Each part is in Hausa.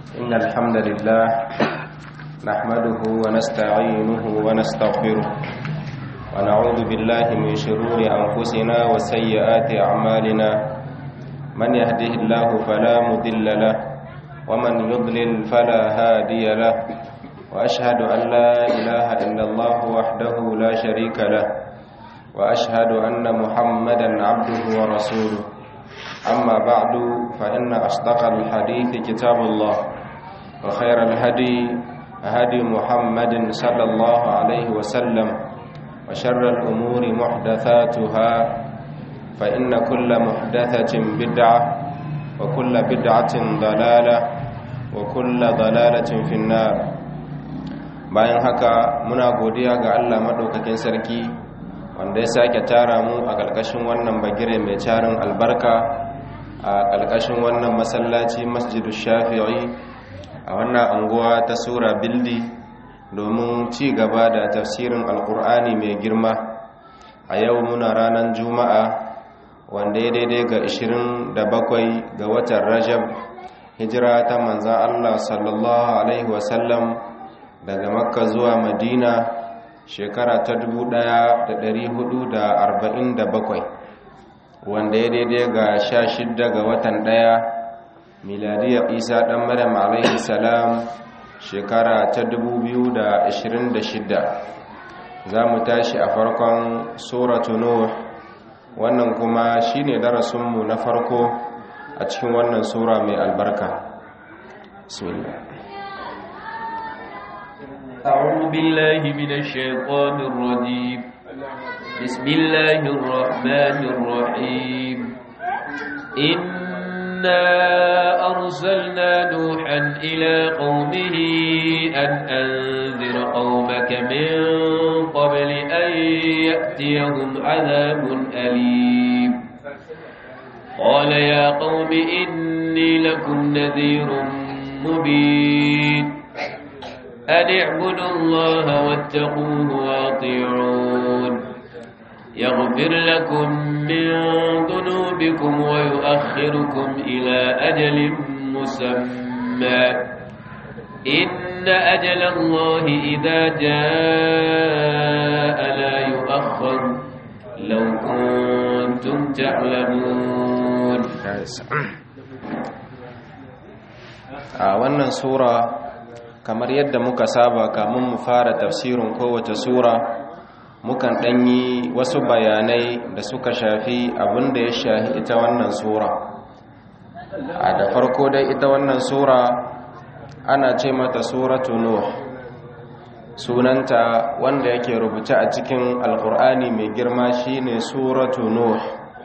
إن الحمد لله نحمده ونستعينه ونستغفره ونعوذ بالله من شرور أنفسنا وسيئات أعمالنا من يهده الله فلا مضل له ومن يضلل فلا هادي له وأشهد أن لا إله إلا الله وحده لا شريك له وأشهد أن محمدا عبده ورسوله أما بعد فإن أصدق الحديث كتاب الله وخير الهدي هدي محمد صلى الله عليه وسلم وشر الأمور محدثاتها فإن كل محدثة بدعة وكل بدعة ضلالة وكل ضلالة في النار bayan haka muna godiya ga Allah madaukakin sarki wanda ya sake tara mu a ƙarƙashin wannan bagire mai tarin albarka a ƙarƙashin wannan masallaci masjidu shafi'i a wannan anguwa ta sura bildi domin ci gaba da tafsirin alkur'ani mai girma a yau muna ranar juma'a wanda ya daidai ga 27 ga watan rajab hijira ta manzan allah sallallahu alaihi wasallam daga makka zuwa madina shekara ta 1447 wanda ya daidai ga 16 ga watan ɗaya. miladiyar isa ɗan maryam alaihi salam shekara ta 2026 za mu tashi a farkon suratu nuh wannan kuma shine darasinmu na farko a cikin wannan sura mai albarka bismillah أعوذ بالله من الشيطان الرجيم بسم الله الرحمن الرحيم إن إنا أرسلنا نوحا إلى قومه أن أنذر قومك من قبل أن يأتيهم عذاب أليم قال يا قوم إني لكم نذير مبين أن اعبدوا الله واتقوه واطيعون يغفر لكم من ذنوبكم ويؤخركم إلى أجل مسمى إن أجل الله إذا جاء لا يؤخر لو كنتم تعلمون a wannan sura kamar yadda muka saba kamun mu fara tafsirin kowace sura mukan ɗanyi wasu bayanai da suka shafi abin da ya shafi ita wannan sura a da farko dai ita wannan sura ana ce mata suratu nuh sunanta wanda yake rubuce a cikin alkur'ani mai girma shine suratu nuh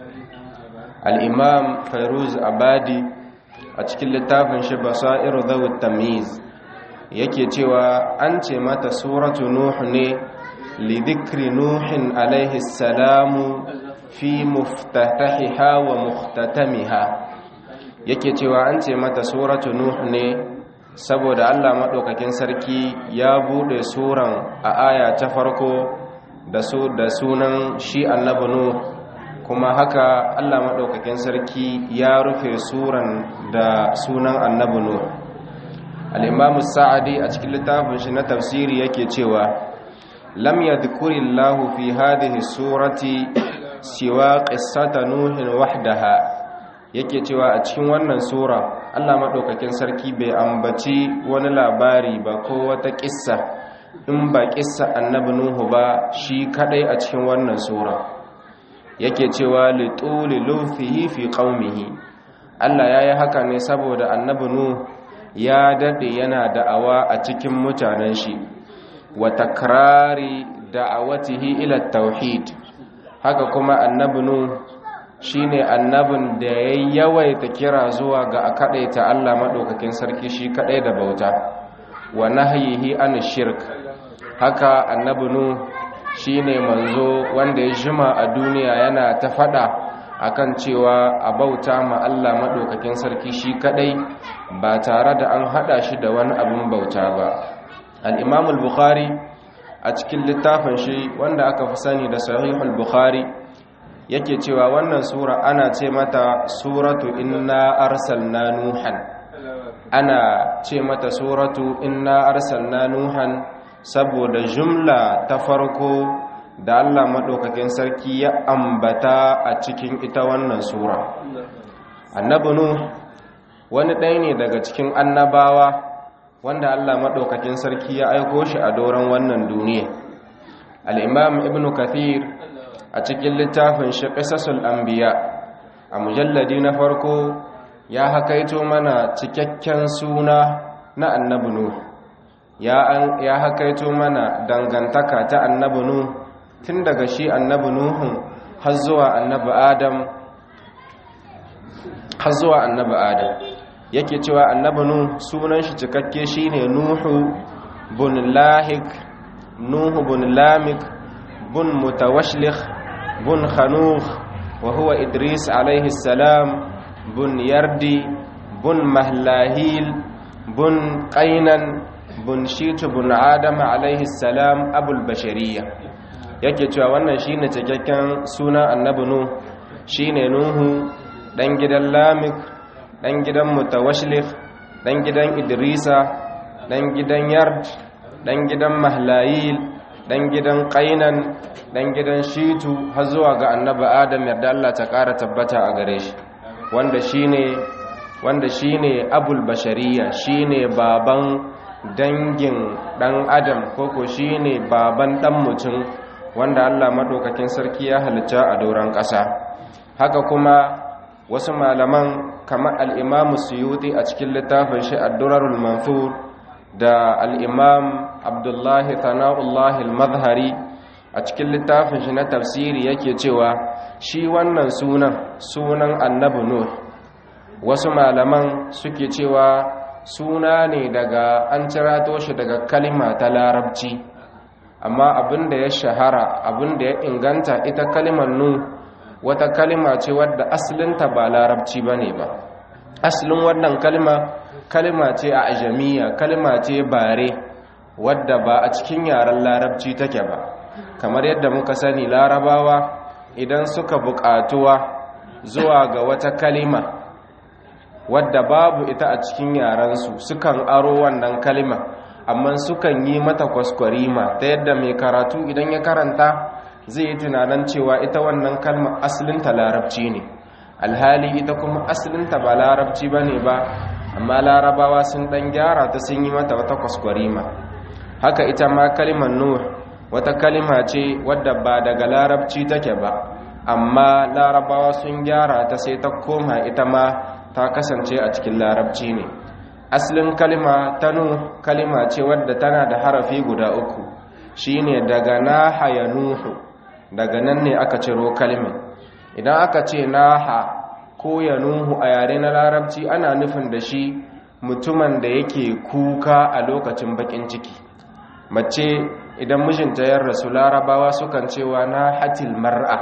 al-imam fairuz abadi a cikin littafin shi basairu zawut tamyiz yake cewa an ce mata suratu nuh ne لذكر نوح عليه السلام في مفتتحها ومختتمها yake cewa an ce mata suratu nuh ne saboda Allah madaukakin sarki ya bude suran a aya ta farko da su da sunan shi annabi nuh kuma haka Allah madaukakin sarki ya rufe suran da sunan annabi nuh al-imam sa'adi a cikin littafin shi na tafsiri yake cewa لم يذكر الله في هذه السورة سوى قصة نوح وحدها yake cewa a cikin wannan sura Allah madaukakin sarki bai ambaci wani labari ba ko wata kissa in ba kissa annabi nuhu ba shi kadai a cikin wannan sura yake cewa li tuli lufihi fi qaumihi Allah yayi haka ne saboda annabi nuhu ya dade yana da'awa a cikin mutanen shi wa takrari da'awatihi ila tauhid haka kuma annabi nu shine annabin da ya yawaita kira zuwa ga akadaita Allah madaukakin sarki shi kadai da bauta wa nahyihi an shirk haka annabi nu shine manzo wanda ya jima a duniya yana ta fada akan cewa a bauta ma Allah madaukakin sarki shi kadai ba tare da an hada shi da wani abin bauta ba al'imam al-bukhari a cikin littafin shi wanda aka fi sani da sahihul bukhari yake cewa wannan sura ana ce mata suratu inna arsalna nuhan ana ce mata suratu inna arsalna nuhan saboda jumla ta farko da Allah maɗaukakin sarki ya ambata a cikin ita wannan sura annabi nuh wani ɗaya ne daga cikin annabawa wanda Allah maɗaukakin sarki ya aiko shi a doron wannan duniya al'imam ibn kathir a cikin littafin shi ƙisasul anbiya a mujalladi na farko ya hakaito mana cikakken suna na annabi nuh ya hakaito mana dangantaka ta annabi nuh tun daga shi annabi nuhun har zuwa annabi adam har zuwa annabi adam yake cewa annabi nuh sunan shi cikakke shine nuhu bun lahik nuhu bun lamik bun mutawashlikh bun khanukh wa huwa idris alayhi salam bun yardi bun mahlahil bun qainan bun shitu bun adam alayhi salam abul bashariya yake cewa wannan shine cikakken sunan annabi nuh shine nuhu dan gidan lamik dan gidan mutawashlik dan gidan idrisa dan gidan yard dan gidan mahlayil dan gidan qainan dan gidan shitu har zuwa ga annabi adam yarda Allah ta ƙara tabbata a gare shi wanda shine wanda shine abul bashariya shine baban dangin dan adam koko shine baban dan mutum wanda Allah madaukakin sarki ya halitta a doron ƙasa haka kuma wasu malaman kamar al'imamu suyuti a cikin littafin shi addurarul manfur da al'imam abdullahi sana'ullahi al-mazhari a cikin littafin shi na tafsiri yake cewa shi wannan sunan sunan annabi nuh wasu malaman suke cewa suna ne daga an cirato shi daga kalima ta larabci amma abin da ya shahara abin da ya inganta ita kalimar nuh wata kalima ce wadda asalinta ba larabci ba ne ba asalin wannan kalima kalima ce a ajamiya kalima ce bare wadda ba a cikin yaren larabci take ba kamar yadda muka sani larabawa idan suka buƙatuwa zuwa ga wata kalima wadda babu ita a cikin yarensu sukan aro wannan kalima amma sukan yi mata kwaskwarima ta yadda mai karatu idan ya karanta zai yi tunanin cewa ita wannan kalma asalinta larabci ne alhali ita kuma asalinta ba larabci ba ne ba amma larabawa sun dan gyara ta sun yi mata wata kwaskwarima haka ita ma kalimar nur wata kalima ce wadda ba daga larabci take ba amma larabawa sun gyara ta sai ta koma ita ma ta kasance a cikin larabci ne asalin kalima ta nu kalima ce wadda tana da harafi guda uku shine daga naha ya nuhu daga nan ne aka ciro kalmar idan aka ce naha ko ya nuhu a yare na larabci ana nufin da shi mutumin da yake kuka a lokacin bakin ciki mace idan mijinta ya rasu larabawa sukan cewa na hatil mar'a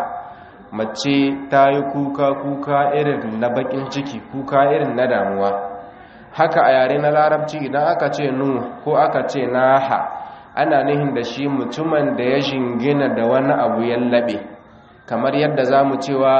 mace ta yi kuka kuka irin na bakin ciki kuka irin na damuwa haka a yare na larabci idan aka ce nu ko aka ce naha ana nihin da shi mutumin da ya shingina da wani abu ya laɓe kamar yadda za mu cewa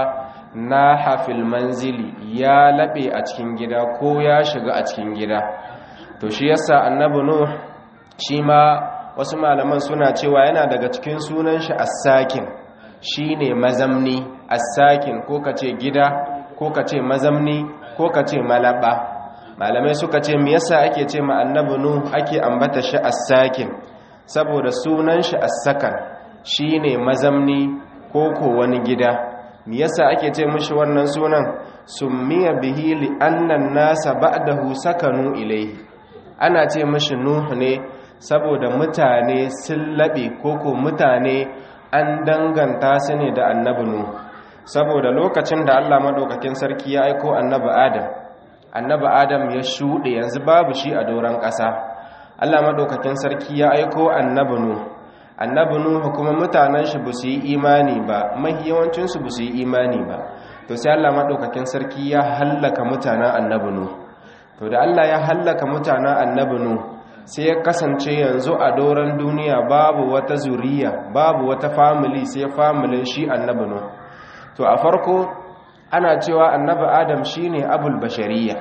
na hafil manzili ya laɓe a cikin gida ko ya shiga a cikin gida to shi yasa annabi nuh shi ma wasu malaman suna cewa yana daga cikin sunan shi as-sakin shine mazamni as-sakin ko kace gida ko kace mazamni ko kace malaba malamai suka ce me yasa ake ce ma annabi nuh ake ambata shi as-sakin saboda sunan shi as-sakan shine mazamni ko ko wani gida me yasa ake ce mishi wannan sunan summiya bihi li anna an-nasa ba'dahu sakanu ilayhi ana ce mishi nuh ne saboda mutane sun labe ko ko mutane an danganta su ne da annabi nuh saboda lokacin da Allah madaukakin sarki ya aiko annabi adam annabi adam ya shuɗe yanzu babu shi a doron ƙasa Allah madaukakin sarki ya aiko annabi nuh annabi nuh kuma mutanen shi ba su yi imani ba mahi yawancin su ba su yi imani ba to sai Allah madaukakin sarki ya hallaka mutanen annabi nuh to da Allah ya hallaka mutanen annabi nuh sai ya kasance yanzu a doron duniya babu wata zuriya babu wata family sai familin shi annabi nuh to a farko ana cewa annabi adam shine abul bashariya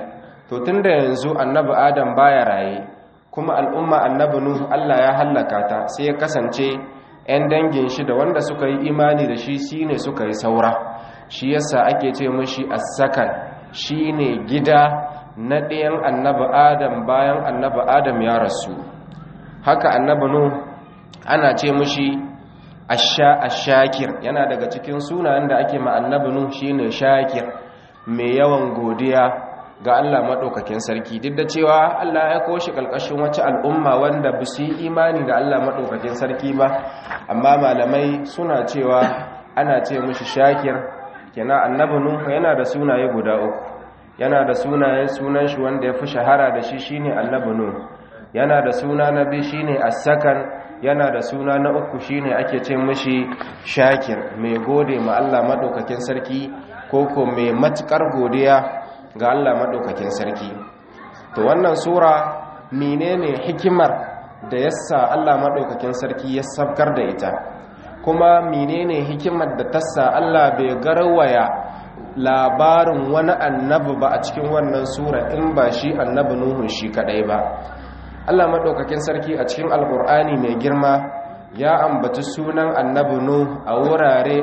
to tunda yanzu annabi adam baya raye kuma al'umma annabi nuhu Allah ya hallaka ta sai ya kasance 'yan dangin shi da wanda suka yi imani da shi shine suka yi saura shi yasa ake ce mashi as-sakan shine gida na ɗayan annabi adam bayan annabi adam ya rasu haka annabi nuhu ana ce mashi asha ashakir yana daga cikin sunayen da ake ma annabi nuhu shine shakir mai yawan godiya ga Allah maɗaukakin sarki duk da cewa Allah ya koshi ƙalƙashin wacce al'umma wanda ba su yi imani da Allah maɗaukakin sarki ba amma malamai suna cewa ana ce mushi shakir kena annabi nuhu yana da sunaye guda uku yana da sunaye sunan shi wanda ya fi shahara da shi shine annabi nuhu yana da suna na biyu shine as-sakan yana da suna na uku shine ake ce mushi shakir mai gode ma Allah maɗaukakin sarki ko ko mai matukar godiya ga Allah maɗaukakin sarki to wannan sura menene hikimar da yasa Allah maɗaukakin sarki ya sabkar da ita kuma menene hikimar da tassa Allah bai garwaya labarin wani annabi ba a cikin wannan sura in ba shi annabi nuhun shi kadai ba Allah maɗaukakin sarki a cikin alkur'ani mai girma ya ambaci sunan annabi nuh a wurare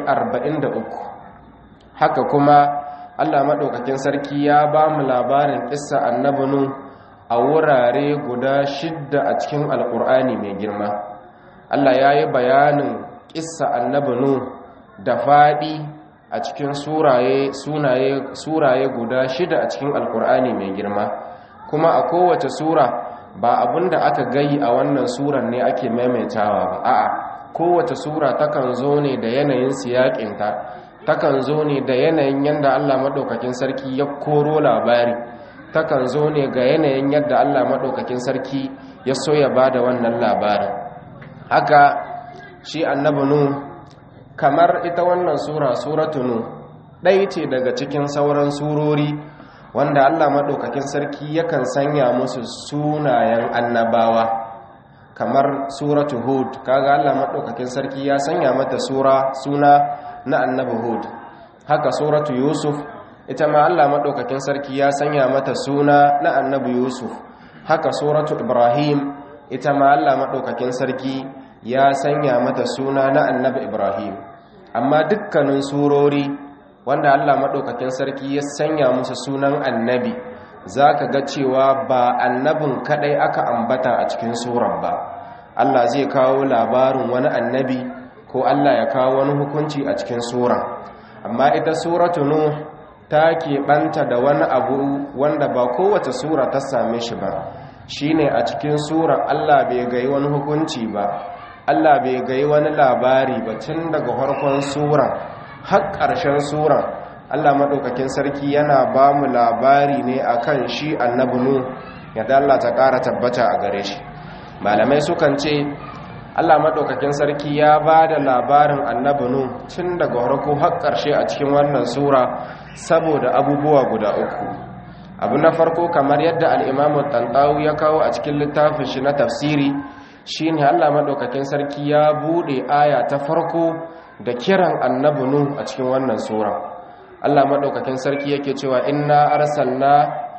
43 haka kuma Allah maɗaukakin sarki ya ba mu labarin ƙissa annabinu a wurare guda shidda a cikin alƙur'ani mai girma Allah ya yi bayanin ƙissa annabinu da faɗi a cikin suraye guda shida a cikin alƙur'ani mai girma kuma a kowace sura ba abin da aka gayi a wannan suran ne ake maimaitawa ba a'a kowace sura takan zo ne da yanayin siyaƙinta takan zo ne da yanayin yadda Allah maɗaukakin sarki ya koro labari takan zo ne ga yanayin yadda Allah maɗaukakin sarki ya so ya ba da wannan labarin haka shi annabi nu kamar ita wannan sura suratu nu ɗaya ce daga cikin sauran surori wanda Allah maɗaukakin sarki yakan sanya musu sunayen annabawa kamar suratu hud kaga Allah maɗaukakin sarki ya sanya mata sura suna na annabi hud haka suratu yusuf ita ma Allah maɗaukakin sarki ya sanya mata suna na annabi yusuf haka suratu ibrahim ita ma Allah maɗaukakin sarki ya sanya mata suna na annabi ibrahim amma dukkanin surori wanda Allah maɗaukakin sarki ya sanya musu sunan annabi za ka ga cewa ba annabin kaɗai aka ambata a cikin surar ba Allah zai kawo labarin wani annabi ko Allah ya kawo wani hukunci a cikin sura amma ita suratu nuh ta keɓanta da wani abu wanda ba kowace sura ta same shi ba shine a cikin sura Allah bai gai wani hukunci ba Allah bai gai wani labari ba tun daga farkon sura har ƙarshen sura Allah maɗaukakin sarki yana ba mu labari ne akan shi annabi nuh yadda Allah ta ƙara tabbata a gare shi malamai sukan ce Allah maɗaukakin sarki ya ba da labarin annabinu tun daga harko har ƙarshe a cikin wannan sura saboda abubuwa guda uku abu na farko kamar yadda al'imamu tantawu ya kawo a cikin littafin shi na tafsiri shi ne Allah maɗaukakin sarki ya buɗe aya ta farko da kiran annabinu a cikin wannan sura Allah maɗaukakin sarki yake cewa inna arsalna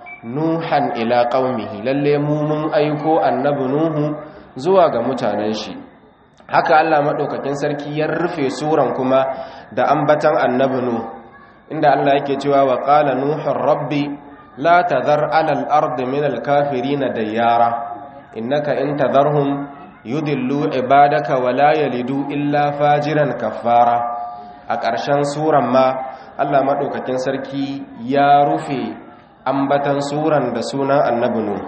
nuhan ila qaumihi lalle mu mun aiko annabi nuhu zuwa ga mutanen shi haka Allah maɗaukakin sarki ya rufe suran kuma da ambatan annabi nu inda Allah yake cewa wa qala nuhur rabbi la tadhar ala al-ardi min al-kafirin dayyara innaka in tadharhum yudillu ibadaka wa la yalidu illa fajiran kafara a ƙarshen suran ma Allah maɗaukakin sarki ya rufe ambatan suran da sunan annabi nu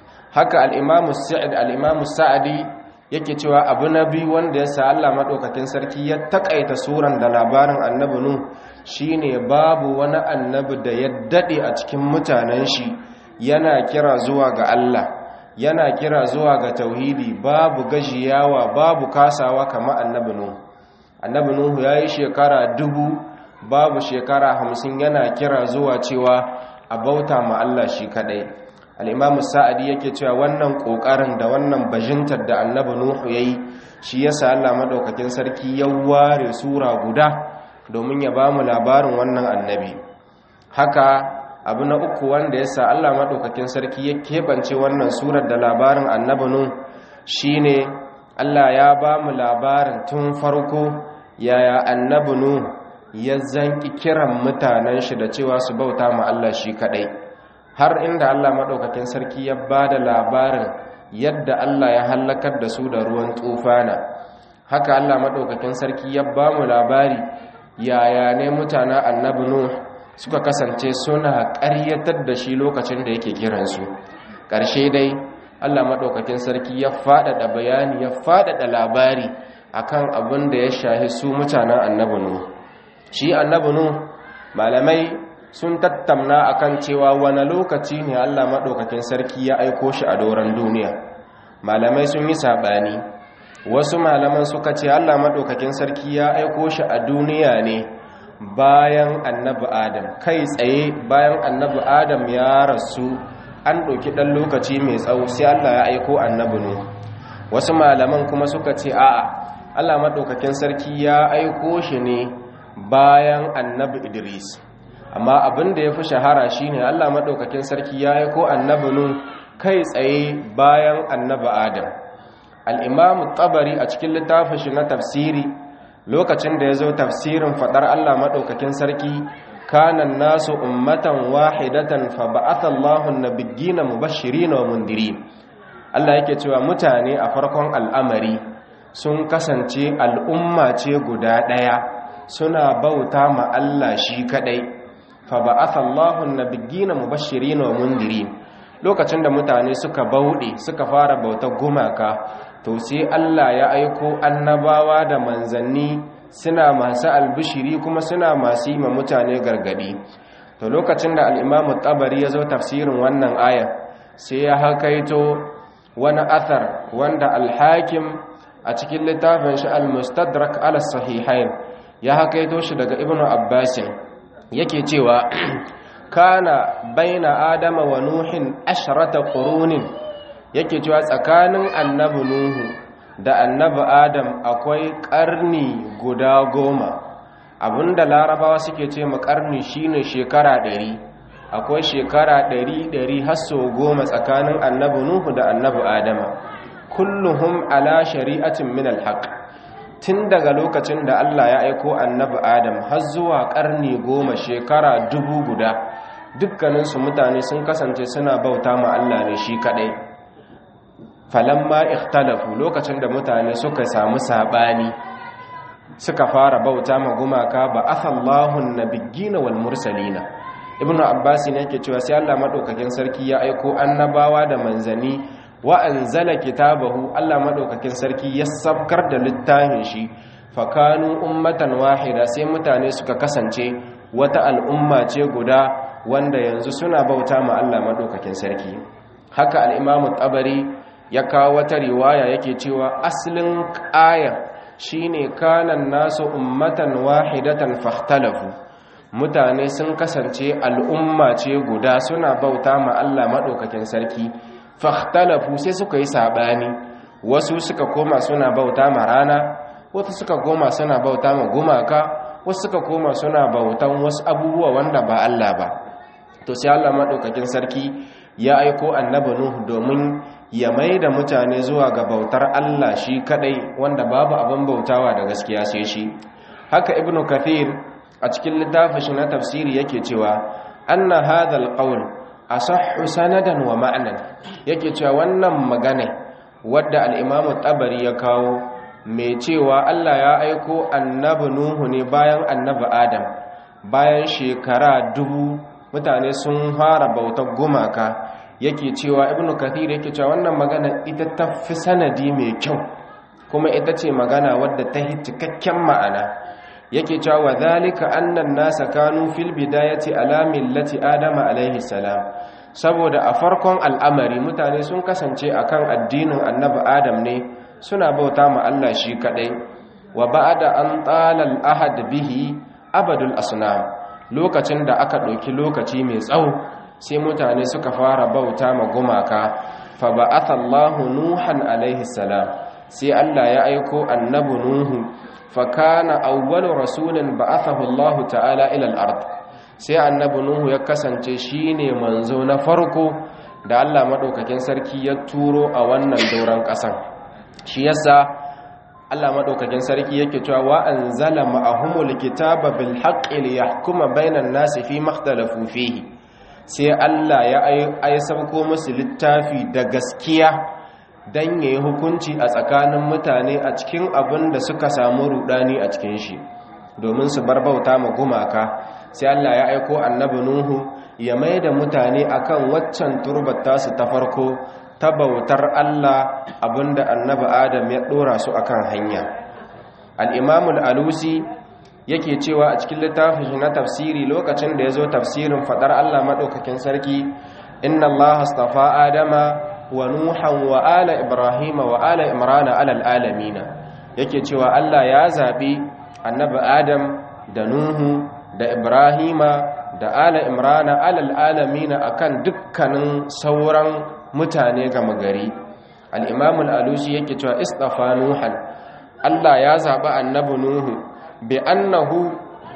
haka al-imamu sa'id al-imamu sa'di yake cewa abu na biyu wanda ya sa Allah maɗaukakin sarki ya taƙaita suran da labarin annabi nu shine babu wani annabi da ya daɗe a cikin mutanen shi yana kira zuwa ga Allah yana kira zuwa ga tauhidi babu gajiyawa babu kasawa kamar annabi nu annabi nuhu ya yi shekara dubu babu shekara hamsin yana kira zuwa cewa a bauta ma Allah shi kaɗai al'imamu sa'adi yake cewa wannan ƙoƙarin da wannan bajintar da annabi nuhu ya yi shi ya sa Allah maɗaukakin sarki ya ware sura guda domin ya ba mu labarin wannan annabi haka abu na uku wanda ya sa Allah maɗaukakin sarki ya keɓance wannan surar da labarin annabi Nuh shine Allah ya ba mu labarin tun farko yaya annabi Nuh ya zanki kiran mutanen shi da cewa su bauta ma Allah shi kadai har inda Allah maɗaukakin sarki ya ba da labarin yadda Allah ya hallakar da su da ruwan tufana haka Allah maɗaukakin sarki ya ba mu labari yaya ne mutanen annabi Nuh suka kasance suna ƙaryatar da shi lokacin da yake kiransu ƙarshe dai Allah maɗaukakin sarki ya faɗaɗa bayani ya faɗaɗa labari akan abin da ya shahi su mutanen annabi Nuh shi annabi Nuh malamai sun tattamna akan cewa wani lokaci ne Allah maɗaukakin sarki ya aiko shi a doron duniya malamai sun yi saɓani wasu malaman suka ce Allah maɗaukakin sarki ya aiko shi a duniya ne bayan annabi adam kai tsaye bayan annabi adam ya rasu an ɗauki ɗan lokaci mai tsawo sai Allah ya aiko annabi ne wasu malaman kuma suka ce a'a Allah maɗaukakin sarki ya aiko shi ne bayan annabi idris amma abin da ya fi shahara shine Allah maɗaukakin sarki ya aiko annabi nu kai tsaye bayan annabi adam al'imamu tabari a cikin littafin shi na tafsiri lokacin da ya zo tafsirin faɗar Allah maɗaukakin sarki kanan nasu ummatan wahidatan fa ba'athallahu nabiyina mubashirin wa mundirin Allah yake cewa mutane a farkon al'amari sun kasance al'umma ce guda ɗaya suna bauta ma Allah shi kadai fa ba'athallahu nabiyina mubashirin wa mundirin lokacin da mutane suka bauɗe suka fara bautar gumaka to sai Allah ya aiko annabawa da manzanni suna masu albishiri kuma suna masu yi ma mutane gargadi to lokacin da al'imamu tabari ya zo tafsirin wannan aya sai ya hakaito wani athar wanda alhakim a cikin littafin shi al-mustadrak ala sahihain ya hakaito shi daga ibnu abbasin yake cewa kana baina adama wa nuhin ashrata qurunin yake cewa tsakanin annabi nuhu da annabi adam akwai karni guda goma abinda larabawa suke ce ma karni shine shekara ɗari akwai shekara ɗari ɗari hasso goma tsakanin annabi nuhu da annabi adama kulluhum ala shari'atin min alhaq tun daga lokacin da Allah ya aiko annabi adam har zuwa karni goma shekara dubu guda dukkaninsu mutane sun kasance suna bauta ma Allah ne shi kadai falamma ikhtalafu lokacin da mutane suka samu sabani suka fara bauta ma gumaka ba athallahu nabiyina wal mursalina ibnu abbas ne yake cewa sai Allah madaukakin sarki ya aiko annabawa da manzani wa anzala kitabahu Allah madaukakin sarki ya sabkar da littafin shi fakanu ummatan wahida sai mutane suka kasance wata al'umma ce guda wanda yanzu suna bauta ma Allah madaukakin sarki haka al-imamu tabari ya kawo wata riwaya yake cewa aslin aya shine kanan nasu ummatan wahidatan fahtalafu mutane sun kasance al'umma ce guda suna bauta ma Allah madaukakin sarki fahtalafu sai suka yi sabani wasu suka koma suna bauta ma rana wasu suka koma suna bauta ma gumaka wasu suka koma suna bautan wasu abubuwa wanda ba Allah ba to sai Allah madaukakin sarki ya aiko annabi Nuh domin ya mai da mutane zuwa ga bautar Allah shi kadai wanda babu abin bautawa da gaskiya sai shi haka ibnu kathir a cikin littafin shi na tafsiri yake cewa anna hadha alqawl asahhu sanadan wa ma'nan yake cewa wannan magana wadda al-imam tabari ya kawo mai cewa Allah ya aiko annabi Nuhu ne bayan annabi Adam bayan shekara dubu mutane sun fara bautar gumaka yake cewa ibnu kathir yake cewa wannan magana ita ta fi sanadi mai kyau kuma ita ce magana wadda ta yi cikakken ma'ana yake cewa wa zalika annan nasa kanu fil bidayati ala millati adama alaihi salam saboda a farkon al'amari mutane sun kasance akan addinin annabi adam ne suna bauta ma Allah shi kadai wa ba'da an tala al-ahad bihi abadul asnam lokacin da aka ɗauki lokaci mai tsawo sai mutane suka fara bauta ma gumaka fa ba'atha Allahu Nuhan alaihi salam sai Allah ya aiko annabi Nuhu fa kana awwalu rasulin ba'athahu Allah ta'ala ila al-ard sai annabi nuhu ya kasance shine manzo na farko da Allah madaukakin sarki ya turo a wannan doron ƙasan shi yasa Allah madaukakin sarki yake cewa wa anzala ma'ahumul kitaba bil haqqi liyahkuma bainan nasi fi makhtalafu fihi sai Allah ya ai sauko musu littafi da gaskiya dan yayi hukunci a tsakanin mutane a cikin abin da suka samu rudani a cikin shi domin su bar bauta ma gumaka sai Allah ya aiko annabi Nuhu ya mai da mutane akan waccan turbar tasu ta farko ta bautar Allah abinda annabi Adam ya dora su akan hanya al-Imam al-Alusi yake cewa a cikin littafin shi na tafsiri lokacin da yazo tafsirin fadar Allah madaukakin sarki inna Allah astafa Adama wa Nuhan wa ala Ibrahim wa ala Imran ala alamin yake cewa Allah ya zabi annabi Adam da Nuhu da Ibrahima da ala Imran ala alamin akan dukkanin sauran mutane gama gari al'imamul alushi yake cewa istafa nuhan Allah ya zaɓi annabi nuhu bi annahu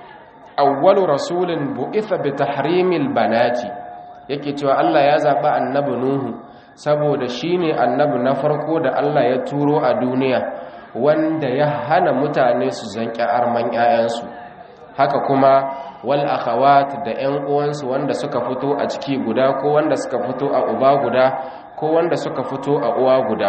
awwalu rasulin bu'itha bi tahrimil banati yake cewa Allah ya zaɓi annabi nuhu saboda shine annabi na farko da Allah ya turo a duniya wanda ya hana mutane su zanƙi arman 'ya'yansu haka kuma wal akhawat da 'yan uwansu wanda suka fito a ciki guda ko wanda suka fito a uba guda ko wanda suka fito a uwa guda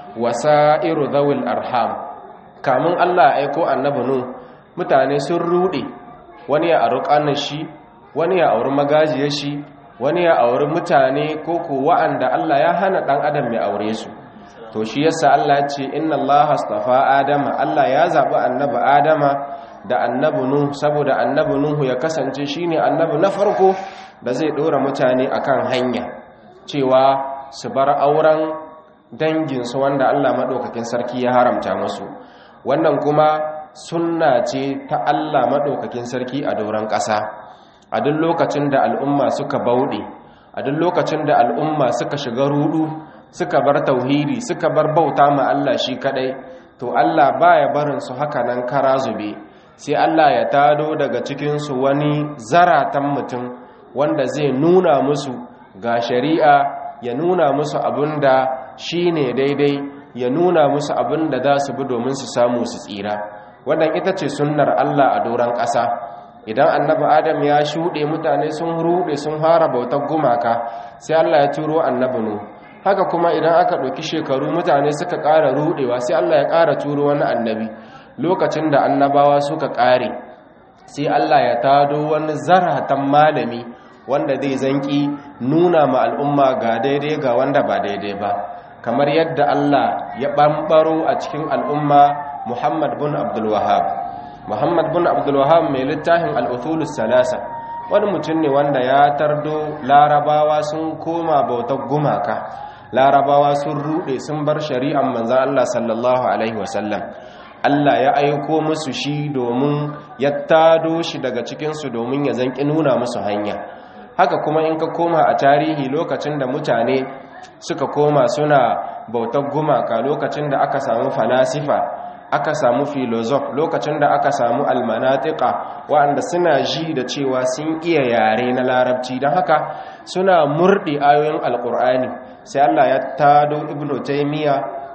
wasa'iru zawil arham kamun Allah aiko annabi nu mutane sun rude wani ya auri kanin shi wani ya auri magajiyar shi wani ya auri mutane ko ko wa'anda Allah ya hana dan adam ya aure su to shi yasa Allah ya ce inna Allah astafa adama Allah ya zabi annabi adama da annabi nuhu saboda annabi nuhu ya kasance shine annabi na farko da zai dora mutane akan hanya cewa su bar auren danginsu wanda Allah maɗaukakin sarki ya haramta musu wannan kuma sunna ce ta Allah maɗaukakin sarki a doron ƙasa a duk lokacin da al'umma suka bauɗe a duk lokacin da al'umma suka shiga rudu suka bar tauhidi suka bar bauta ma Allah shi kadai to Allah baya barin su haka nan kara zube sai Allah ya tado daga cikin su wani zaratan mutum wanda zai nuna musu ga shari'a ya nuna musu abinda shine daidai ya nuna musu abinda za su bi domin su samu su tsira wannan ita ce sunnar Allah a doron ƙasa idan annabi adam ya shuɗe mutane sun ruɗe sun fara bautar gumaka sai Allah ya turo annabi nu haka kuma idan aka ɗauki shekaru mutane suka ƙara ruɗewa sai Allah ya ƙara turo wani annabi lokacin da annabawa suka ƙare sai Allah ya tado wani zaratan malami wanda zai zanki nuna ma al'umma ga daidai ga wanda ba daidai ba kamar yadda Allah ya ɓamɓaro a cikin al'umma Muhammad bin Abdul Wahhab Muhammad bin Abdul Wahhab mai littafin al-Uthulus Salasa wani mutum ne wanda ya tardo larabawa sun koma bautar gumaka larabawa sun rude sun bar shari'an manzon Allah sallallahu alaihi wasallam Allah ya aiko musu shi domin ya tado shi daga cikinsu domin ya zanki nuna musu hanya haka kuma in ka koma a tarihi lokacin da mutane suka koma suna bautar gumaka lokacin da aka samu falasifa aka samu filozof lokacin da aka samu almanatika waɗanda suna ji da cewa sun iya yare na larabci don haka suna murɗe ayoyin alƙur'ani sai Allah ya tado ibnu taymiya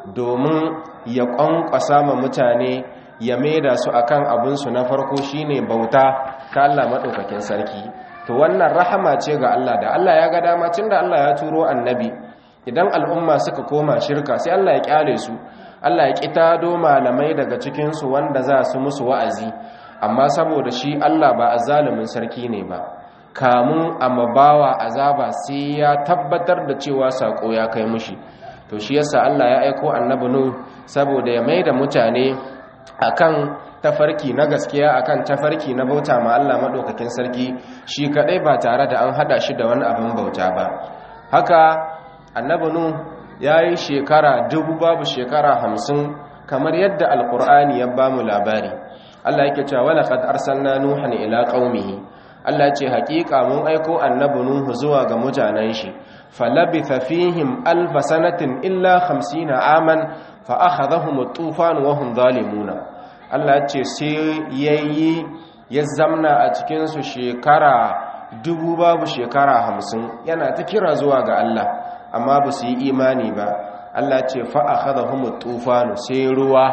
domin ya ƙwanƙwasa ma mutane ya maida su akan abinsu na farko shine bauta ta Allah maɗaukakin sarki to wannan rahama ce ga Allah da Allah ya ga dama da Allah ya turo annabi idan al'umma suka koma shirka sai Allah ya kyale su Allah ya kitado malamai daga cikinsu wanda za su musu wa'azi amma saboda shi Allah ba azzalumin sarki ne ba kamun amabawa azaba sai ya tabbatar da cewa sako ya kai mushi to shi yasa Allah ya aiko annabi nu saboda ya maida mutane akan tafarki na gaskiya akan tafarki na bauta ma Allah madaukakin sarki shi kadai ba tare da an hada shi da wani abin bauta ba haka annabi nu yayi shekara dubu babu shekara hamsin kamar yadda alqur'ani ya bamu labari Allah yake cewa wala qad arsalna nuhan ila qaumihi Allah ce haƙiƙa mun aiko annabi nuhu zuwa ga mutanen shi falabitha fihim alf sanatin illa 50 aman fa akhadhahum at-tufan wa hum zalimuna Allah ce sai yayi ya zamna a cikinsu shekara dubu babu shekara hamsin yana ta kira zuwa ga Allah amma ba su yi imani ba Allah ce fa'a haɗa humu tufanu sai ruwa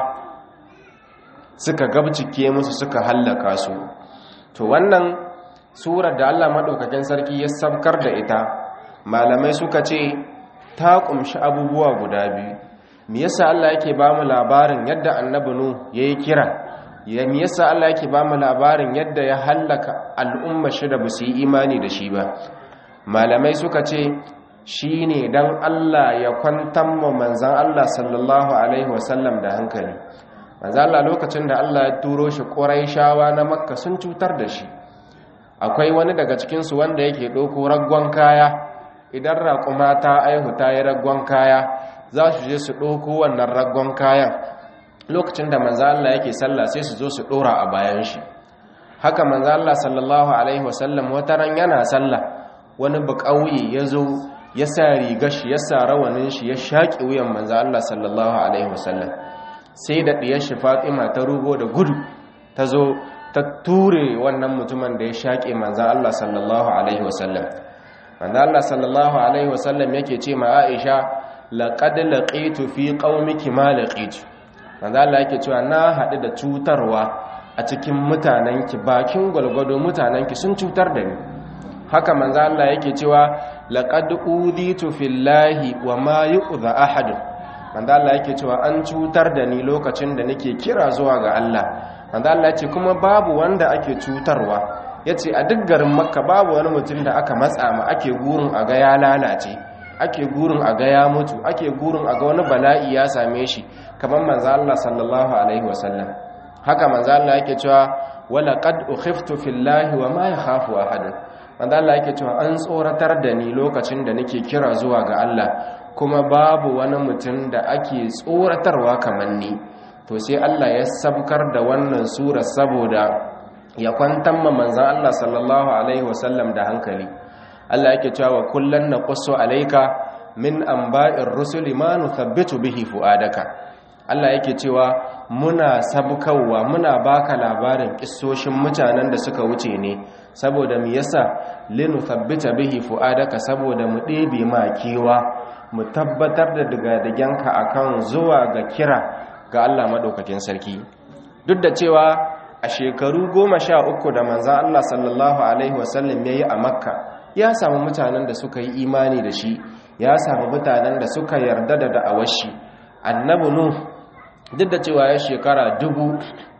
suka gabcike musu suka hallaka su to wannan surar da Allah maɗaukakin sarki ya sabkar da ita malamai suka ce ta ƙumshi abubuwa guda biyu me yasa Allah yake ba mu labarin yadda annabi nu yayi kira ya me yasa Allah yake ba mu labarin yadda ya hallaka al'umma shi da basu yi imani da shi ba malamai suka ce shine dan Allah ya kwantar mu manzon Allah sallallahu alaihi wasallam da hankali manzon Allah lokacin da Allah ya turo shi Quraishawa na Makka sun cutar da shi akwai wani daga cikin su wanda yake ɗauko raggon kaya idan raƙuma ta aihu ta yi raggon kaya za su je su ɗauko wannan raggon kayan lokacin da manzo Allah yake sallah sai su zo su ɗora a bayan shi haka manzo Allah sallallahu alaihi wasallam wata ran yana sallah wani buƙauye ya zo ya sa rigar shi ya sa rawanin shi ya shaƙi wuyan manzo Allah sallallahu alaihi wasallam sai da ɗiyar shi Fatima ta rugo da gudu ta zo ta ture wannan mutumin da ya shaƙe manzo Allah sallallahu alaihi wasallam manzo Allah sallallahu alaihi wasallam yake ce ma Aisha laqad laqitu fi qaumiki ma laqitu manzo Allah yake cewa na haɗu da cutarwa a cikin mutanenki bakin gwalgwado mutanenki sun cutar da ni haka manzo Allah yake cewa laqad uditu fillahi wa ma yu'dha ahad manzo Allah yake cewa an cutar da ni lokacin da nake kira zuwa ga Allah manzo Allah yace kuma babu wanda ake cutarwa yace a duk garin Makka babu wani mutum da aka matsa ma ake gurin a ga ya lalace ake gurin a ga ya mutu ake gurin a ga wani bala'i ya same shi kamar manzo Allah sallallahu alaihi wasallam haka manzo Allah yake cewa wala qad ukhiftu fillahi wa ma yakhafu ahad manzo Allah yake cewa an tsoratar da ni lokacin da nake kira zuwa ga Allah kuma babu wani mutum da ake tsoratarwa kamar ni to sai Allah ya sabkar da wannan sura saboda ya kwantar ma manzon Allah sallallahu alaihi wasallam da hankali Allah yake cewa kullan naqussu alayka min anba'ir rusuli ma nuthabbitu bihi fuadaka Allah yake cewa muna sabkawa muna baka labarin kissoshin mutanen da suka wuce ne saboda mu yasa linuthabbita bihi fuadaka saboda mu ɗebe ma kewa mu tabbatar da digadiganka akan zuwa ga kira ga Allah madaukakin sarki duk da cewa a shekaru goma sha uku da manzan Allah sallallahu alaihi wasallam ya yi a makka ya samu mutanen da suka yi imani da shi ya samu mutanen da suka yarda da da'awar shi annabi nuh duk da cewa ya shekara dubu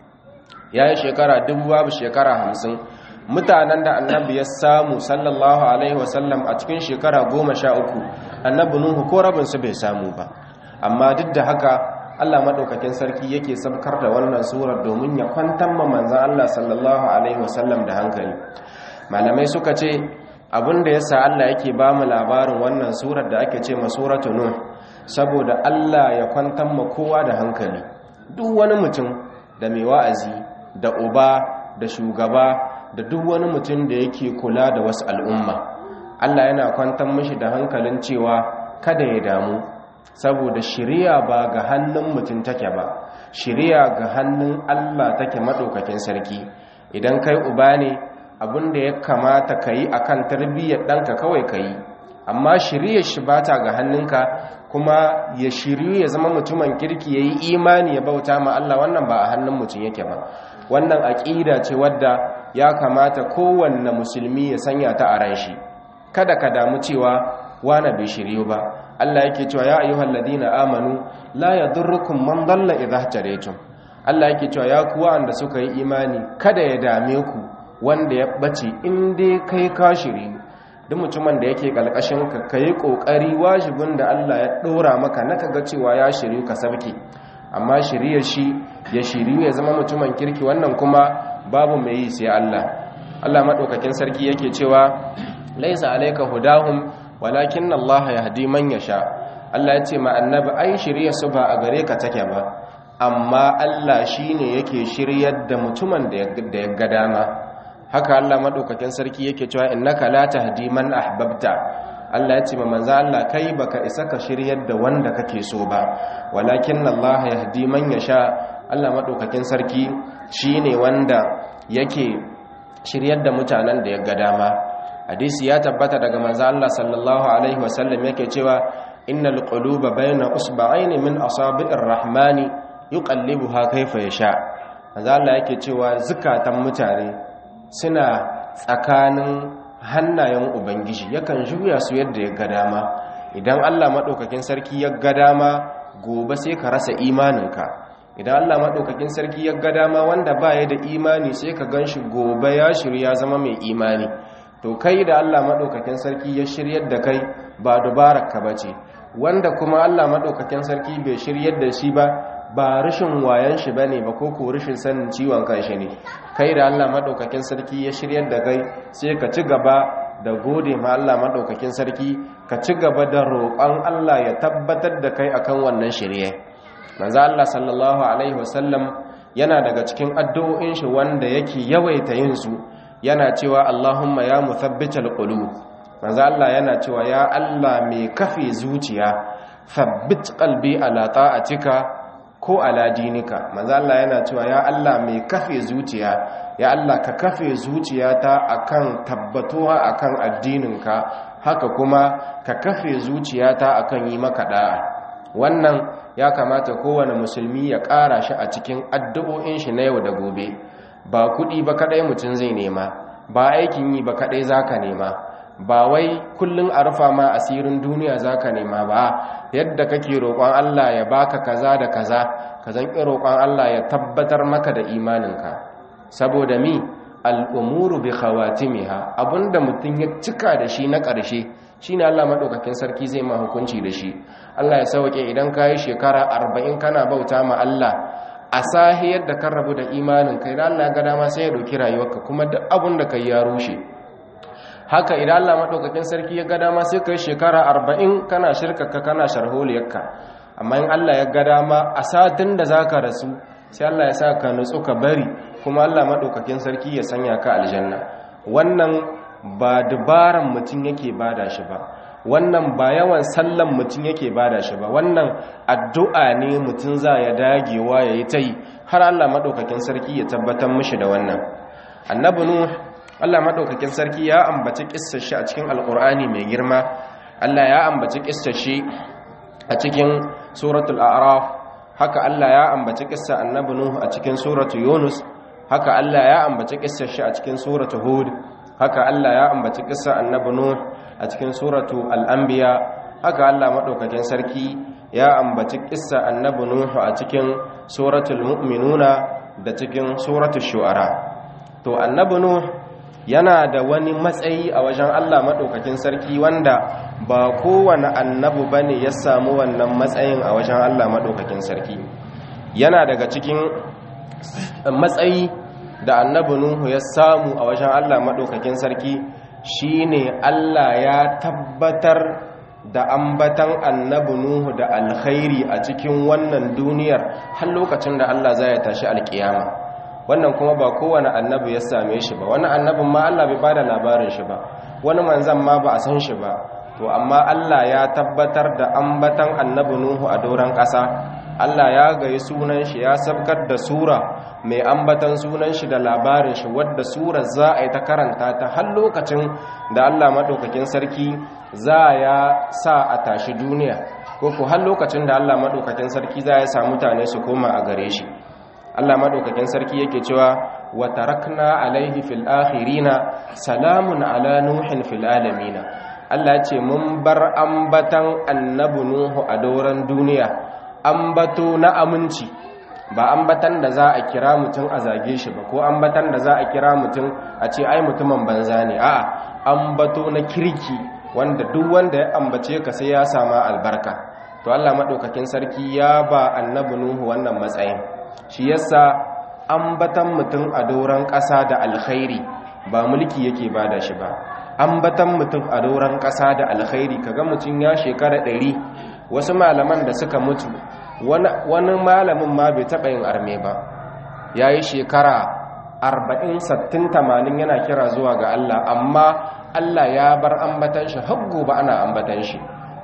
ya yi shekara dubu babu shekara hamsin mutanen da annabi ya samu sallallahu alaihi wasallam a cikin shekara goma sha uku annabi nuhu ko rabinsu bai samu ba amma duk da haka allah maɗaukakin sarki yake sabkar da wannan surar domin ya kwantar ma manzan allah sallallahu alaihi wasallam da hankali malamai suka ce abin da ya sa allah yake ba mu labarin wannan surar da ake ce ma suratu nuh saboda Allah ya kwantar ma kowa da hankali duk wani mutum da mai wa'azi da uba da shugaba da duk wani mutum da yake kula da wasu al'umma Allah yana kwantar mishi da hankalin cewa kada ya damu saboda shiriya ba ga hannun mutum take ba shiriya ga hannun Allah take maɗaukakin sarki idan kai uba ne abin da ya kamata ka yi a kan tarbiyyar ɗanka kawai ka yi amma shiriyar shi ba ta ga hannunka kuma ya shiryu ya zama mutumin kirki ya yi imani ya bauta ma Allah wannan ba a hannun mutum yake ba wannan aƙida ce wadda ya kamata kowanne musulmi ya sanya ta a ran shi kada ka damu cewa wane bai shiryu ba Allah yake cewa ya ayyuhal ladina amanu la yadurrukum man dalla idha tadaytum Allah yake cewa ya kuwa anda suka yi imani kada ya dame ku wanda ya bace in dai kai ka shiri duk mutumin da yake kalkashin ka kai kokari wajibin da Allah ya dora maka na kaga cewa ya shiryu ka sabke amma shiriyar shi ya shiryu ya zama mutumin kirki wannan kuma babu mai yi sai Allah Allah madaukakin sarki yake cewa laisa alayka hudahum walakin Allah yahdi man yasha Allah ya ce ma annabi ai shiriyar su ba a gare ka take ba amma Allah shine yake shiryar da mutumin da ya ga dama haka Allah madaukakin sarki yake cewa innaka la tahdi man ahbabta Allah ya ce ma manzo Allah kai baka isa ka shiryar da wanda kake so ba walakin Allah yahdi man yasha Allah madaukakin sarki shine wanda yake shiryar da mutanen da ya ga dama hadisi ya tabbata daga manzo Allah sallallahu alaihi wasallam yake cewa innal quluba bayna usba'aini min asabi'ir rahmani yuqallibuha kayfa yasha manzo Allah yake cewa zukatan mutane suna tsakanin hannayen ubangiji yakan juya su yadda ya ga dama idan Allah madaukakin sarki ya ga dama gobe sai ka rasa imaninka idan Allah madaukakin sarki ya ga dama wanda baya da imani sai ka ganshi gobe ya shirya zama mai imani to kai da Allah madaukakin sarki ya shiryar da kai ba dubararka bace wanda kuma Allah madaukakin sarki bai shiryar da shi ba ba rashin wayan shi bane ba ko ko rashin sanin ciwon kanshi ne kai da Allah madaukakin sarki ya shiryar da kai sai ka ci gaba da gode ma Allah madaukakin sarki ka ci gaba da roƙon Allah ya tabbatar da kai akan wannan shirye manzo Allah sallallahu alaihi wasallam yana daga cikin addu'o'in shi wanda yake yawaita yin su yana cewa Allahumma ya muthabbital qulub manzo Allah yana cewa ya Allah mai kafe zuciya thabbit qalbi ala ta'atika ko ala dinika manzo Allah yana cewa ya Allah mai kafe zuciya ya Allah ka kafe zuciyata akan tabbatuwa akan addininka haka kuma ka kafe zuciyata akan yi maka da'a wannan ya kamata kowane musulmi ya ƙara shi a cikin addu'o'in shi na yau da gobe ba kuɗi ba kaɗai mutum zai nema ba aikin yi ba kaɗai zaka nema ba wai kullun a rufa ma asirin duniya zaka nema ba yadda kake roƙon Allah ya baka kaza da kaza ka zan ƙi roƙon Allah ya tabbatar maka da imaninka saboda mi al'umuru bi khawatimiha abinda mutum ya cika da shi na ƙarshe shine Allah madaukakin sarki zai ma hukunci da shi Allah ya sauke idan ka yi shekara arba'in kana bauta ma Allah a sahiyar da kan rabu da imanin kai da Allah ya ga dama sai ya ɗauki rayuwarka kuma duk abin da kai ya rushe haka idan Allah maɗaukakin sarki ya ga dama sai ka yi shekara arba'in kana shirkaka kana sharholiyarka amma in Allah ya ga dama a satin da za ka rasu sai Allah ya sa ka nutsu ka bari kuma Allah maɗaukakin sarki ya sanya ka aljanna wannan ba dubaran mutum yake bada shi ba wannan ba yawan sallan mutum yake bada shi ba wannan addu'a ne mutum za ya dagewa ya yi ta yi har Allah maɗaukakin sarki ya tabbatar mishi da wannan annabi nuh Allah maɗaukakin sarki ya ambaci ƙissar shi a cikin alƙur'ani mai girma Allah ya ambaci ƙissar shi a cikin suratul a'raf haka Allah ya ambaci ƙissar annabi nuh a cikin suratul yunus haka Allah ya ambaci ƙissar shi a cikin suratul hud haka Allah ya ambaci ƙissar annabi nuh a cikin suratu al-anbiya haka Allah maɗaukakin sarki ya ambaci ƙissar annabi nuh a cikin suratul mu'minuna da cikin suratul shu'ara to annabi nuh yana da wani matsayi a wajen Allah maɗaukakin sarki wanda ba kowane annabu ba ne ya samu wannan matsayin a wajen Allah maɗaukakin sarki yana daga cikin matsayi da annabi Nuhu ya samu a wajen Allah maɗaukakin sarki shine Allah ya tabbatar da ambatan annabi Nuhu da alkhairi a cikin wannan duniyar har lokacin da Allah zai tashi alkiyama wannan kuma ba kowane annabi ya same shi ba wani annabin ma Allah bai bada labarin shi ba wani manzan ma ba a san shi ba to amma Allah ya tabbatar da ambatan annabi Nuhu a doron ƙasa Allah ya gayi sunan shi ya sabkar da sura mai ambatan sunan shi da labarin shi wadda surar za a yi ta karanta ta har lokacin da Allah madaukakin sarki za ya sa a tashi duniya ko ko har lokacin da Allah madaukakin sarki za ya sa mutane su koma a gare shi Allah madaukakin sarki yake cewa wa tarakna alaihi fil akhirina salamun ala nuhin fil alamin Allah ya ce mun bar ambatan annabi nuhu a doran duniya ambato na aminci ba ambatan da za a kira mutum a zage shi ba ko ambatan da za a kira mutum a ce ai mutumin banza ne a'a ambato na kirki wanda duk wanda ya ambace ka sai ya sama albarka to Allah madaukakin sarki ya ba annabi nuhu wannan matsayin shi yasa ambatan mutum a doron ƙasa da alkhairi ba mulki yake bada shi ba ambatan mutum a doron ƙasa da alkhairi kaga mutum ya shekara ɗari wasu malaman da suka mutu wani malamin ma bai taɓa yin arme ba ya yi shekara arba'in sattin tamanin yana kira zuwa ga Allah amma Allah ya bar ambatan shi har gobe ana ambatan shi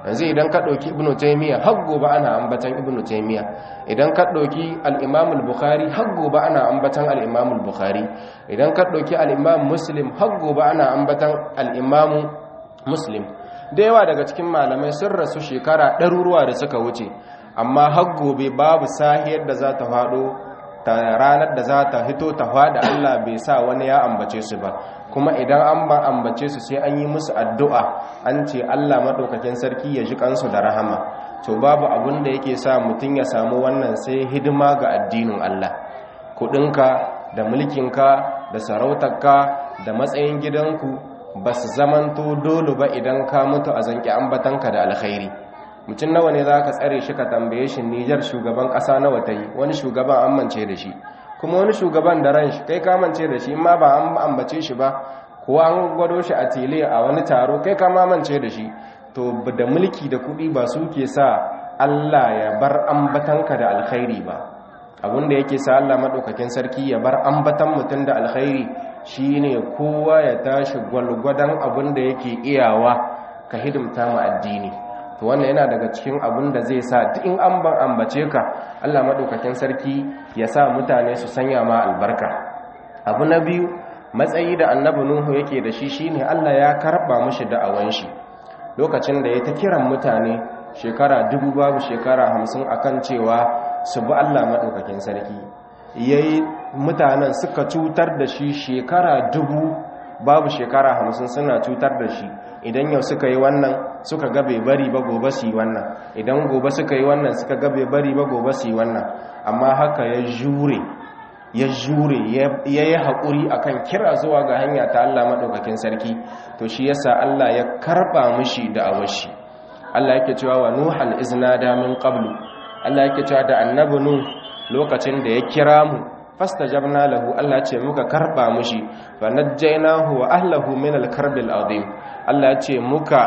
yanzu idan ka ɗauki ibnu taymiya har gobe ana ambatan ibnu taymiya idan ka ɗauki al-imam al-bukhari har gobe ana ambatan al-imam al-bukhari idan ka ɗauki al-imam muslim har gobe ana ambatan al-imam muslim da yawa daga cikin malamai sun rasu shekara ɗaruruwa da suka wuce amma har gobe babu sahiyar da za ta faɗo ta ranar da za ta hito ta faɗa Allah bai sa wani ya ambace su ba kuma idan an ba ambace su sai an yi musu addu'a an ce Allah maɗaukakin sarki ya ji kansu da rahama to babu abin da yake sa mutum ya samu wannan sai hidima ga addinin Allah kuɗinka da mulkinka da sarautarka da matsayin gidanku ba su zamanto dole ba idan ka mutu a zanki ambatanka da alkhairi mutum nawa ne za ka tsare shi ka tambaye shi nijar shugaban ƙasa nawa ta yi wani shugaban an mance da shi kuma wani shugaban da ran shi kai ka mance da shi ma ba an ambace shi ba ko an gwado shi a tele a wani taro kai ka mamance da shi to da mulki da kuɗi ba su ke sa Allah ya bar ambatanka da alkhairi ba abinda yake sa Allah maɗaukakin sarki ya bar ambatan mutum da alkhairi shine kowa ya tashi gwalgwadon abinda yake iyawa ka hidimta mu addini to wannan yana daga cikin abin da zai sa duk in an ban ambace ka Allah maɗaukakin sarki ya sa mutane su sanya ma albarka abu na biyu matsayi da annabi nuhu yake da shi shine Allah ya karba mishi da'awan shi lokacin da ya ta kiran mutane shekara dubu babu shekara hamsin akan cewa su bi Allah maɗaukakin sarki yayi mutanen suka cutar da shi shekara dubu babu shekara hamsin suna cutar da shi idan yau suka yi wannan suka ga bai bari ba gobe su yi wannan idan gobe suka yi wannan suka ga bai bari ba gobe su yi wannan amma haka ya jure ya jure ya yi haƙuri akan kira zuwa ga hanya ta Allah maɗaukakin sarki to shi yasa Allah ya karɓa mishi da awashi Allah yake cewa wa nuhan iznada min qablu Allah yake cewa da annabi nuh lokacin da ya kira mu fastajabna lahu Allah ce muka karba mushi fa najjaynahu wa ahlihi min al-karbil azim Allah ce muka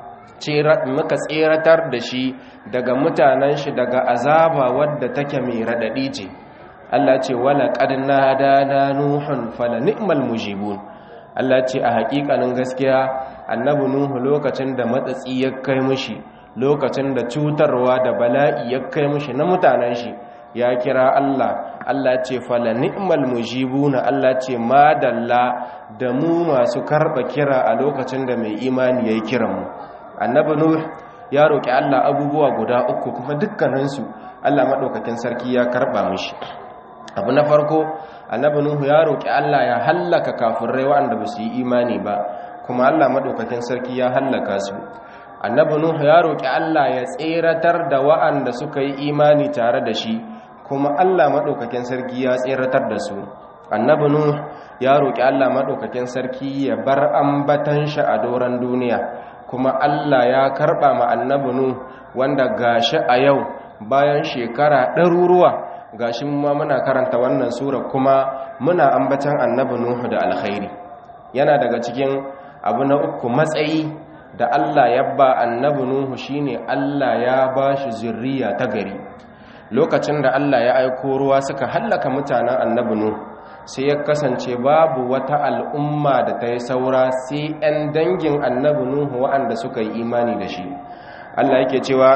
muka tseratar da shi daga mutanen shi daga azaba wadda take mai radadi ce Allah ce wala qad nadana nuhun fala ni'mal mujibun Allah ce a hakikanin gaskiya annabi nuhu lokacin da matsatsi ya kai mushi lokacin da cutarwa da bala'i ya kai mushi na mutanen shi ya kira Allah Allah ce fala ni'mal mujibuna Allah ce madalla da mu masu karba kira a lokacin da mai imani yayi kiran mu annabi nuh ya roki Allah abubuwa guda uku kuma dukkanin su Allah madaukakin sarki ya karba mishi abu na farko annabi nuh ya roki Allah ya hallaka kafirai waɗanda ba su yi imani ba kuma Allah madaukakin sarki ya hallaka su annabi nuh ya roki Allah ya tseratar da waɗanda suka yi imani tare da shi kuma Allah maɗaukakin sarki ya tseratar da su annabi nuh ya roƙi Allah maɗaukakin sarki ya bar ambatan shi a doron duniya kuma Allah ya karɓa ma annabi nuh wanda gashi a yau bayan shekara ɗaruruwa gashi ma muna karanta wannan sura kuma muna ambatan annabi nuh da alkhairi yana daga cikin abu na uku matsayi da Allah ya ba annabi nuhu shine Allah ya ba shi zurriya ta gari lokacin da Allah ya aiko ruwa suka hallaka mutanen annabi nuhu sai ya kasance babu wata al'umma da ta yi saura sai 'yan dangin annabi nuhu waɗanda suka yi imani da shi Allah yake cewa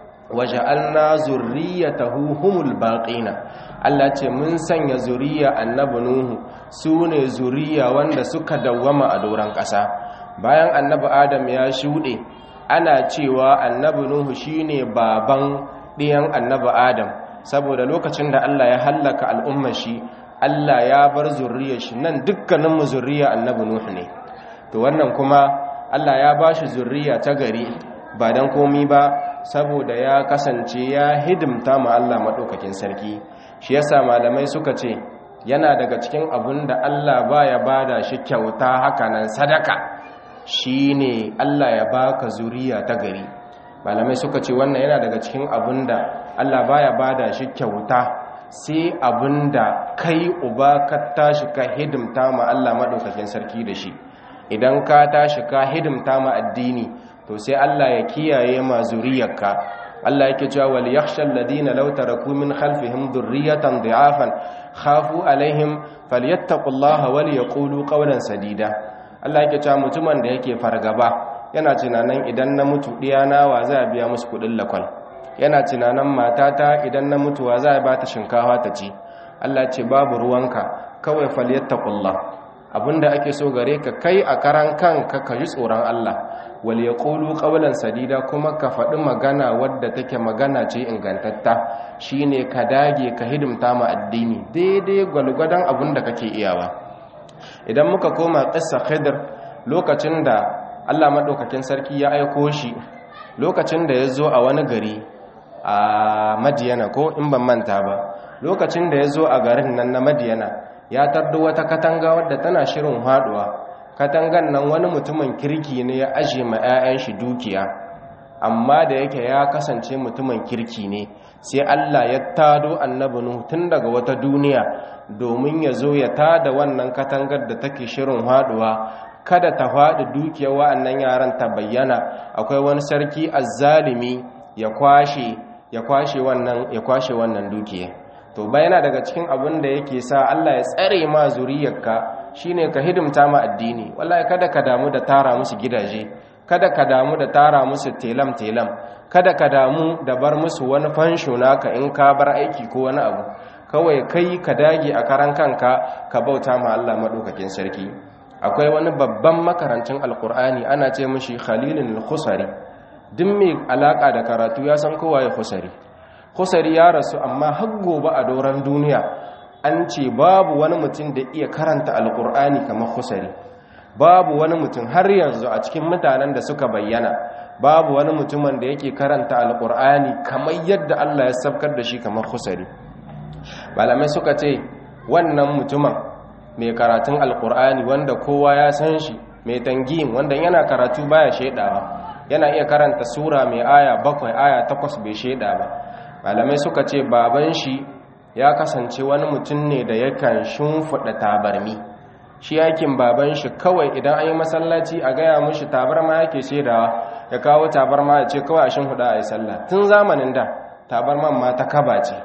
waja'alna zurriyatahu humul baqina Allah ce mun sanya zuriya annabi nuhu sune zuriya wanda suka dawwama a doran ƙasa bayan annabi adam ya shuɗe ana cewa annabi nuhu shine baban ɗiyan annabi adam saboda lokacin da Allah ya hallaka al'ummar shi Allah ya bar zurriyar shi nan dukkaninmu zurriya annabi nuhu ne to wannan kuma Allah ya ba shi zurriya ta gari ba dan komi ba saboda ya kasance ya hidimta ma Allah maɗaukakin sarki shi yasa malamai suka ce yana daga cikin abin da Allah baya bada shi kyauta hakanan sadaka shine Allah ya baka zuriya ta gari malamai suka ce wannan yana daga cikin abin da Allah baya bada shi kyauta sai abin da kai uba ka tashi ka hidimta ma Allah maɗaukakin sarki da shi idan ka tashi ka hidimta ma addini to sai Allah ya kiyaye ma zuriyarka Allah yake cewa wal yakhshal ladina law taraku min khalfihim dhurriyatan dha'afan khafu alaihim falyattaqullaha wal yaqulu qawlan sadida Allah yake cewa mutumin da yake fargaba yana tunanin idan na mutu ɗiyana wa za a biya musu kuɗin lakwal yana tunanin matata idan na mutuwa za a ba ta shinkawa ta ci Allah ce babu ruwanka kawai falyattaqullah abinda ake so gare ka kai a karan kanka ka ji tsoron Allah wal yaqulu qawlan sadida kuma ka faɗi magana wadda take magana ce ingantatta shine ka dage ka hidimta ma addini daidai gwalgwadon abinda kake iyawa idan muka koma qissa khidr lokacin da Allah madaukakin sarki ya aiko shi lokacin da ya zo a wani gari a madiyana ko in ban manta ba lokacin da ya zo a garin nan na madiyana ya tardo wata katanga wadda tana shirin haduwa katangan nan wani mutumin kirki ne ya aje ma 'ya'yan shi dukiya amma da yake ya kasance mutumin kirki ne sai Allah ya tado annabi Nuhu tun daga wata duniya domin ya zo ya tada wannan katangar da take shirin haduwa kada ta faɗi dukiyar wa'annan yaran ta bayyana akwai wani sarki azzalimi ya kwashe ya kwashe wannan ya kwashe wannan dukiya to bayana daga cikin abin da yake sa Allah ya tsare ma zuriyarka shine ka hidimta ma addini wallahi kada ka damu da tara musu gidaje kada ka damu da tara musu telam telam kada ka damu da bar musu wani fansho naka in ka bar aiki ko wani abu kawai kai ka dage a karan kanka ka bauta ma Allah madaukakin sarki akwai wani babban makarancin alkur'ani ana ce mishi khalilun al-khusari duk mai alaka da karatu ya san kowa ya khusari khusari ya rasu amma har gobe a doron duniya an ce babu wani mutum da iya karanta alkur'ani kamar khusari babu wani mutum har yanzu a cikin mutanen da suka bayyana babu wani mutumin da yake karanta alkur'ani kamar yadda Allah ya sabkar da shi kamar khusari malamai suka ce wannan mutumin mai karatun alkur'ani wanda kowa ya san shi mai tangin wanda yana karatu baya shaidawa yana iya karanta sura mai aya bakwai aya takwas bai shaida ba malamai suka ce baban shi ya kasance wani mutum ne da yakan shimfiɗa tabarmi shi yakin baban shi kawai idan an yi masallaci a gaya mushi tabarma yake shaidawa ya kawo tabarma ya ce kawai a shimfiɗa a yi sallah tun zamanin da tabarman ma ta kaba ce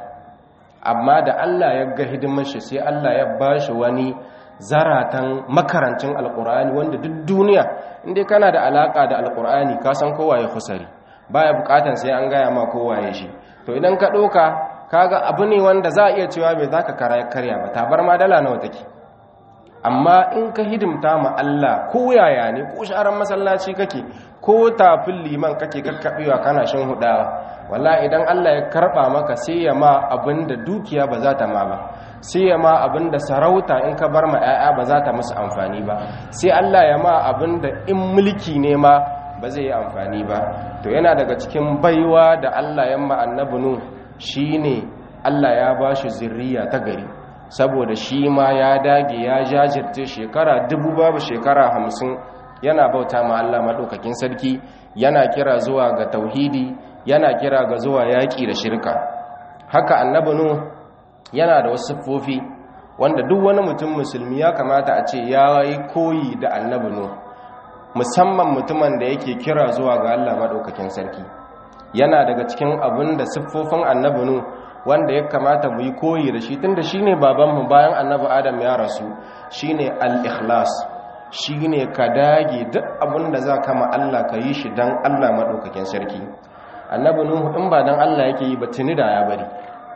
amma da Allah ya ga hidimar shi sai Allah ya ba shi wani zaratan makarancin alkur'ani wanda duk duniya inda kana da alaka da alkur'ani ka san kowa ya kusari baya bukatan sai an gaya ma kowa ya shi to idan ka ɗauka kaga abu ne wanda za a iya cewa bai za ka karya ba tabar ma dala nawa take amma in ka hidimta ma Allah ko yaya ne ko sharan masallaci kake ko tafin liman kake kakkaɓewa kana shin hudawa walla idan Allah ya karɓa maka sai ya ma abin da dukiya ba za ta ma ba sai ya ma abin da sarauta in ka bar ma 'ya'ya ba za ta musu amfani ba sai Allah ya ma abin da in mulki ne ma ba zai yi amfani ba to yana daga cikin baiwa da Allah ya ma annabi nu shine Allah ya ba shi zurriya ta gari saboda shi ma ya dage ya jajirce shekara dubu babu shekara hamsin yana bauta ma Allah maɗaukakin sarki yana kira zuwa ga tauhidi yana kira ga zuwa yaƙi da shirka haka annabi nu yana da wasu siffofi wanda duk wani mutum musulmi ya kamata a ce ya yi koyi da annabi nu musamman mutumin da yake kira zuwa ga Allah maɗaukakin sarki yana daga cikin abin da siffofin annabi nu wanda ya kamata mu yi koyi da shi tunda shine babanmu bayan annabi adam ya rasu shine al-ikhlas shine ka dage duk abin da za ka ma Allah ka yi shi dan Allah maɗaukakin sarki annabi nuhu in ba dan Allah yake yi ba tuni da ya bari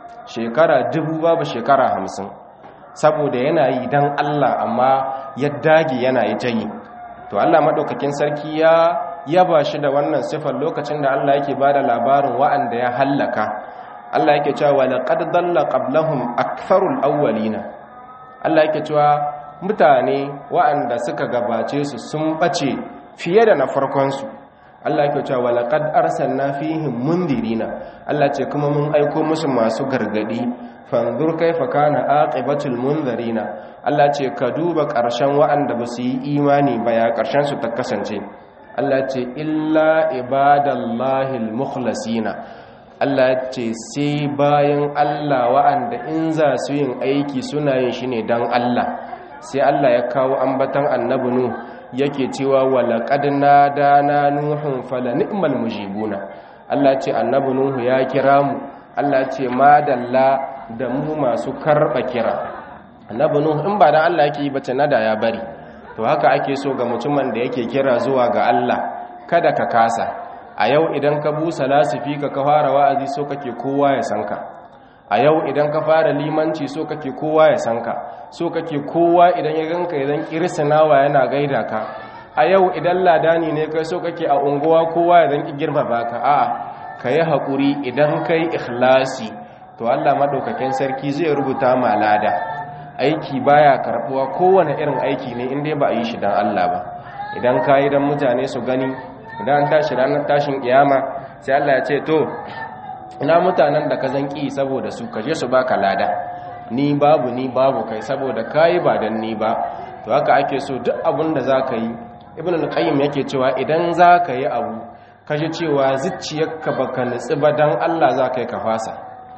shekara dubu babu shekara hamsin saboda yana yi dan Allah amma ya dage yana yi jayi to Allah maɗaukakin sarki ya yaba shi da wannan sifar lokacin da Allah yake bada labarin wa'anda ya hallaka Allah yake cewa laqad dalla qablahum aktharul awwalina Allah yake cewa mutane wa'anda suka gabace su sun bace fiye da na farkon su Allah yake cewa laqad arsalna fihim mundirina Allah ce kuma mun aiko musu masu gargadi fanzur kaifa kana aqibatul munzirina Allah ce ka duba ƙarshen wa'anda ba su yi imani ba ya ƙarshen su ta kasance Allah ce illa ibadallahil mukhlasina Allah ce sai bayan Allah wa'anda in za su yin aiki suna yin shi ne don Allah sai Allah ya kawo ambatan annabi nu yake cewa walaqad nadana nuhun fala ni'mal mujibuna Allah ce annabi nuhu ya kira mu Allah ce madalla da mu masu karba kira annabi nuhu in ba dan Allah yake yi bace nada ya bari to haka ake so ga mutumin da yake kira zuwa ga Allah kada ka kasa a yau idan ka busa lasifi ka ka fara wa'azi so kake kowa ya san ka a yau idan ka fara limanci so kake kowa ya san ka so kake kowa idan ya ganka idan kirsinawa yana gaida ka a yau idan ladani ne kai so kake a unguwa kowa ya zanki girmama ka a'a ka yi haƙuri idan kai ikhlasi to Allah maɗaukakin sarki zai rubuta ma lada aiki baya karɓuwa kowane irin aiki ne inda ba a yi shi don Allah ba idan ka yi don mutane su gani idan an tashi ranar tashin kiyama sai Allah ya ce to ina mutanen da ka zanki saboda su kaje su baka lada ni babu ni babu kai saboda kayi ba dan ni ba to haka ake so duk abin da zaka yi ibn al-qayyim yake cewa idan zaka yi abu kaje cewa zuciyarka baka nutsi ba dan Allah zaka yi ka fasa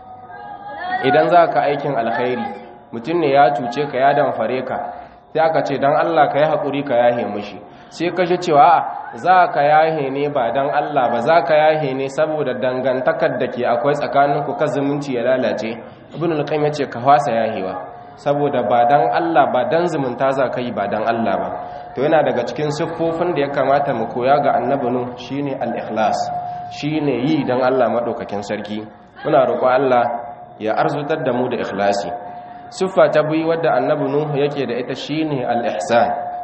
idan zaka aikin alkhairi mutum ne ya cuce ka ya damfare ka sai aka ce dan Allah ka yi hakuri ka yahe mushi sai kaje cewa a za ka yahe ne ba dan Allah ba za ka yahe ne saboda dangantakar da ke akwai tsakaninku ka zumunci ya lalace ibn al-qayyim yace ka fasa yahewa saboda ba dan Allah ba dan zumunta za ka yi ba dan Allah ba to yana daga cikin siffofin da ya kamata mu koya ga annabi nu shine al-ikhlas shine yi dan Allah madaukakin sarki muna roƙo Allah ya arzutar da mu da ikhlasi siffa ta biyu wadda annabi nu yake da ita shine al-ihsan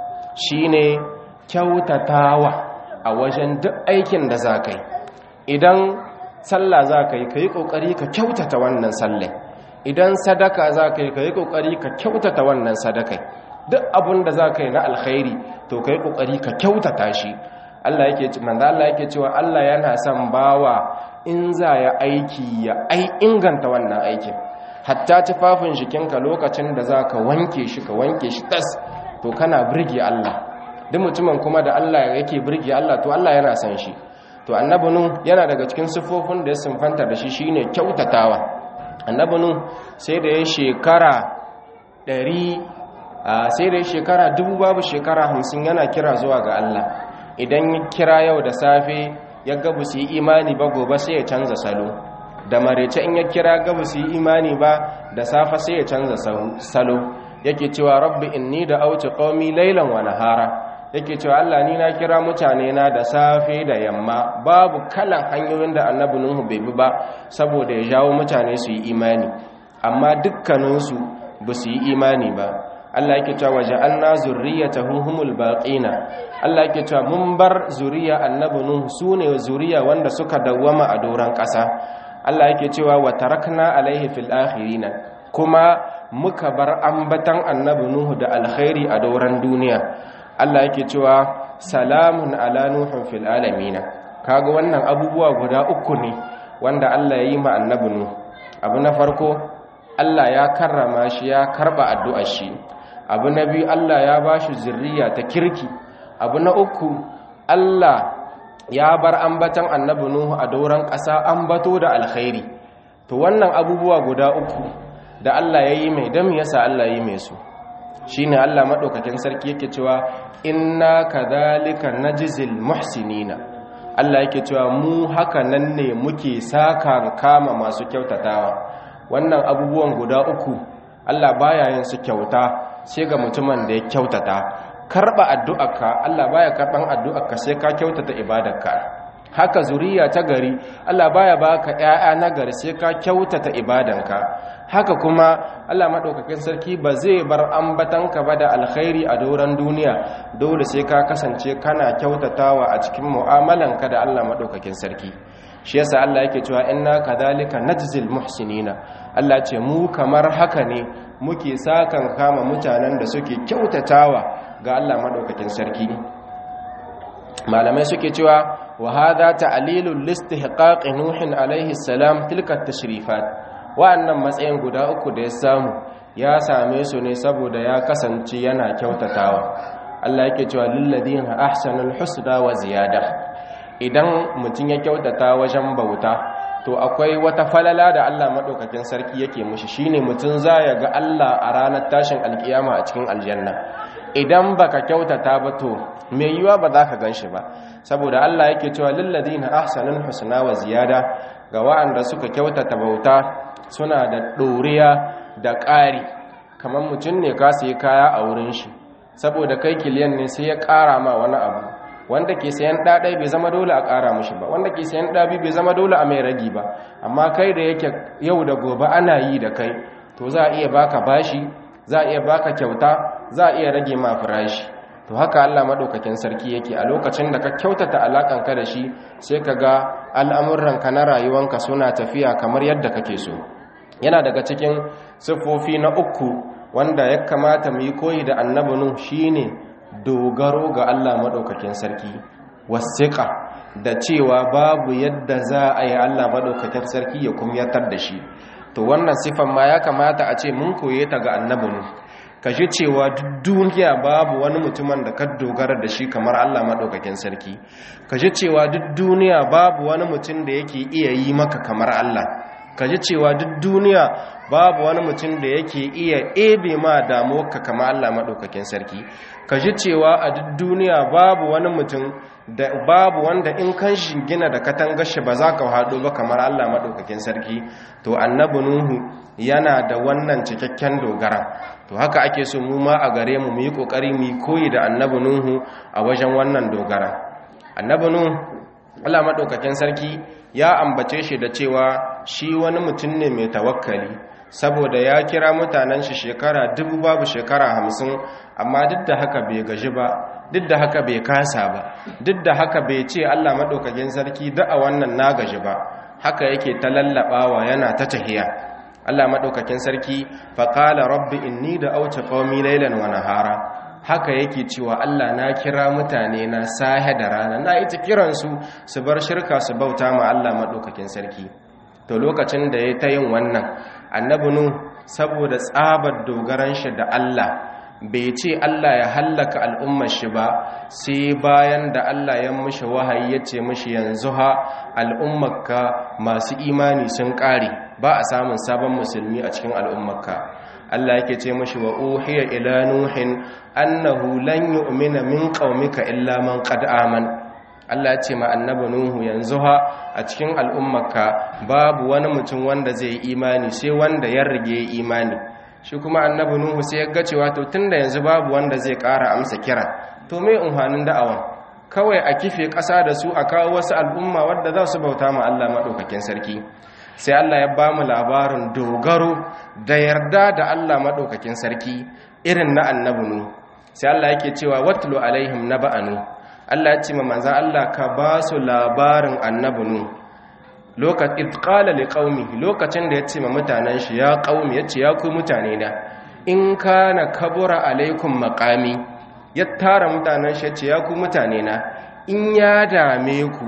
shine kyautatawa a wajen duk aikin da za ka yi idan sallah za ka yi ka yi ƙoƙari ka kyautata wannan sallai idan sadaka za ka yi ka yi ƙoƙari ka kyautata wannan sadakai duk abin da za ka yi na alkhairi to ka yi ƙoƙari ka kyautata shi Allah yake manzo Allah yake cewa Allah yana son bawa in za ya aiki ya ai inganta wannan aikin hatta tufafin jikinka lokacin da za ka wanke shi ka wanke shi tas to kana birge Allah duk mutumin kuma da Allah yake birge Allah to Allah yana san shi to annabi nu yana daga cikin siffofin da ya sinfanta da shi shine kyautatawa annabi nu sai da ya shekara ɗari sai da ya shekara dubu babu shekara hamsin yana kira zuwa ga Allah idan ya kira yau da safe ya gabu su yi imani ba gobe sai ya canza salo da marece in ya kira gabu su yi imani ba da safe sai ya canza salo yake cewa rabbi inni da auci qaumi laylan wa nahara yake cewa Allah ni na kira mutane na da safe da yamma babu kalan hanyoyin da annabi Nuhu bai bi ba saboda ya jawo mutane su yi imani amma dukkaninsu ba su yi imani ba Allah yake cewa waja'alna zurriyatahu humul baqina Allah yake cewa mun bar zuriya annabi Nuhu sune zuriya wanda suka dawwama a doran ƙasa Allah yake cewa wa tarakna alaihi fil akhirin kuma muka bar ambatan annabi Nuhu da alkhairi a doran duniya Allah yake cewa salamun ala nuhun fil alamin kaga wannan abubuwa guda uku ne wanda Allah ya yi ma annabi Nuhu abu na farko Allah ya karrama shi ya karba addu'ar shi abu na biyu Allah ya ba shi zurriya ta kirki abu na uku Allah ya bar ambatan annabi Nuhu a doron ƙasa ambato da alkhairi to wannan abubuwa guda uku da Allah ya yi mai dam yasa Allah ya yi mai su shine Allah madaukakin sarki yake cewa inna kadhalika najzil muhsinina Allah yake cewa mu haka nan ne muke saka kama masu kyautatawa wannan abubuwan guda uku Allah baya yin su kyauta sai ga mutumin da ya kyautata karba addu'arka Allah baya karban addu'arka sai ka kyautata ibadarka haka zuriya ta gari Allah baya baka ƴaƴa na gari sai ka kyautata ibadanka haka kuma Allah madaukakin sarki ba zai bar ambatanka ba da alkhairi a doran duniya dole sai ka kasance kana kyautatawa a cikin mu'amalanka da Allah madaukakin sarki shi yasa Allah yake cewa inna kadhalika najzil muhsinina Allah ce mu kamar haka ne muke sakan kama mutanen da suke kyautatawa ga Allah madaukakin sarki malamai suke cewa wa hadha ta'lilul listihqaq nuhin alaihi salam tilka tashrifat wa'annan matsayin guda uku da ya samu ya same su ne saboda ya kasance yana kyautatawa Allah yake cewa lil ladina ahsanul husna wa ziyada idan mutum ya kyautata wajen bauta to akwai wata falala da Allah madaukakin sarki yake mushi shine mutum ya ga Allah a ranar tashin alkiyama a cikin aljanna idan baka kyautata ba to mai yiwa ba za ka ganshi ba saboda Allah yake cewa lil ladina ahsanul husna wa ziyada ga wa'anda suka kyautata bauta suna da doriya da ƙari kamar mutum ne ka sayi kaya a wurin shi saboda kai kiliyan ne sai ya ƙara ma wani abu wanda ke sayan ɗaɗai bai zama dole a ƙara mushi ba wanda ke sayan ɗabi bai zama dole a mai ragi ba amma kai da yake yau da gobe ana yi da kai to za a iya baka bashi za a iya baka kyauta za a iya rage ma farashi to haka Allah madaukakin sarki yake a lokacin da ka kyautata alakanka da shi sai ka ga al'amuranka na rayuwanka suna tafiya kamar yadda kake so yana daga cikin siffofi na uku wanda ya kamata mu yi koyi da annabinu shine dogaro ga Allah madaukakin sarki wasiqa da cewa babu yadda za a yi Allah madaukakin sarki ya kumyatar da shi to wannan sifan ma ya kamata a ce mun koye ta ga annabinu ka ji cewa duk duniya babu wani mutumin da ka dogara da shi kamar Allah maɗaukakin sarki ka ji cewa duk duniya babu wani mutum da yake iya yi maka kamar Allah ka ji cewa duk duniya babu wani mutum da yake iya ebe ma damuwarka kamar Allah maɗaukakin sarki ka ji cewa a duk duniya babu wani mutum da babu wanda in kan shingina da katangar shi ba za ka haɗu ba kamar Allah maɗaukakin sarki to annabi Nuhu yana da wannan cikakken dogara to haka ake so mu ma a gare mu mu yi kokari mu yi koyi da annabi nuhu a wajen wannan dogara annabi nuhu Allah madaukakin sarki ya ambace shi da cewa shi wani mutum ne mai tawakkali saboda ya kira mutanen shi shekara dubu babu shekara hamsin amma duk da haka bai gaji ba duk da haka bai kasa ba duk da haka bai ce Allah madaukakin sarki da a wannan na gaji ba haka yake ta lallabawa yana ta tahiya Allah maɗaukakin sarki faƙala rabbi inni da auce ƙaumi lailan wa nahara haka yake cewa Allah na kira mutane na sahe da rana na ita kiransu su bar shirka su bauta ma Allah maɗaukakin sarki to lokacin da ya ta yin wannan annabi nu saboda tsabar dogaran shi da Allah bai ce Allah ya hallaka al'ummar shi ba sai bayan da Allah ya mishi wahayi ya ce mishi yanzu ha al'ummarka masu imani sun ƙare ba a samun sabon musulmi a cikin al'ummarka Allah yake ce mishi wa uhiya ila nuhin annahu lan yu'mina min qaumika illa man qad aman Allah ya ce ma annabi nuhu yanzu ha a cikin al'ummarka babu wani mutum wanda zai yi imani sai wanda ya rige imani shi kuma annabi nuhu sai ya ga cewa to tunda yanzu babu wanda zai ƙara amsa kira to me unhanin da'awan kawai a kife ƙasa da su a kawo wasu al'umma wadda za su bauta ma Allah maɗaukakin sarki sai Allah ya ba mu labarin dogaro da yarda da Allah maɗaukakin sarki irin na annabi nu sai Allah yake cewa watlu alaihim naba'anu Allah ya ce ma manzan Allah ka ba su labarin annabi nu lokacin qala liqaumi lokacin da ya ce ma mutanen shi ya qaumi ya ce ya ku mutane da in kana kabura alaikum maqami ya tara mutanen shi ya ce ya ku mutane na in ya dame ku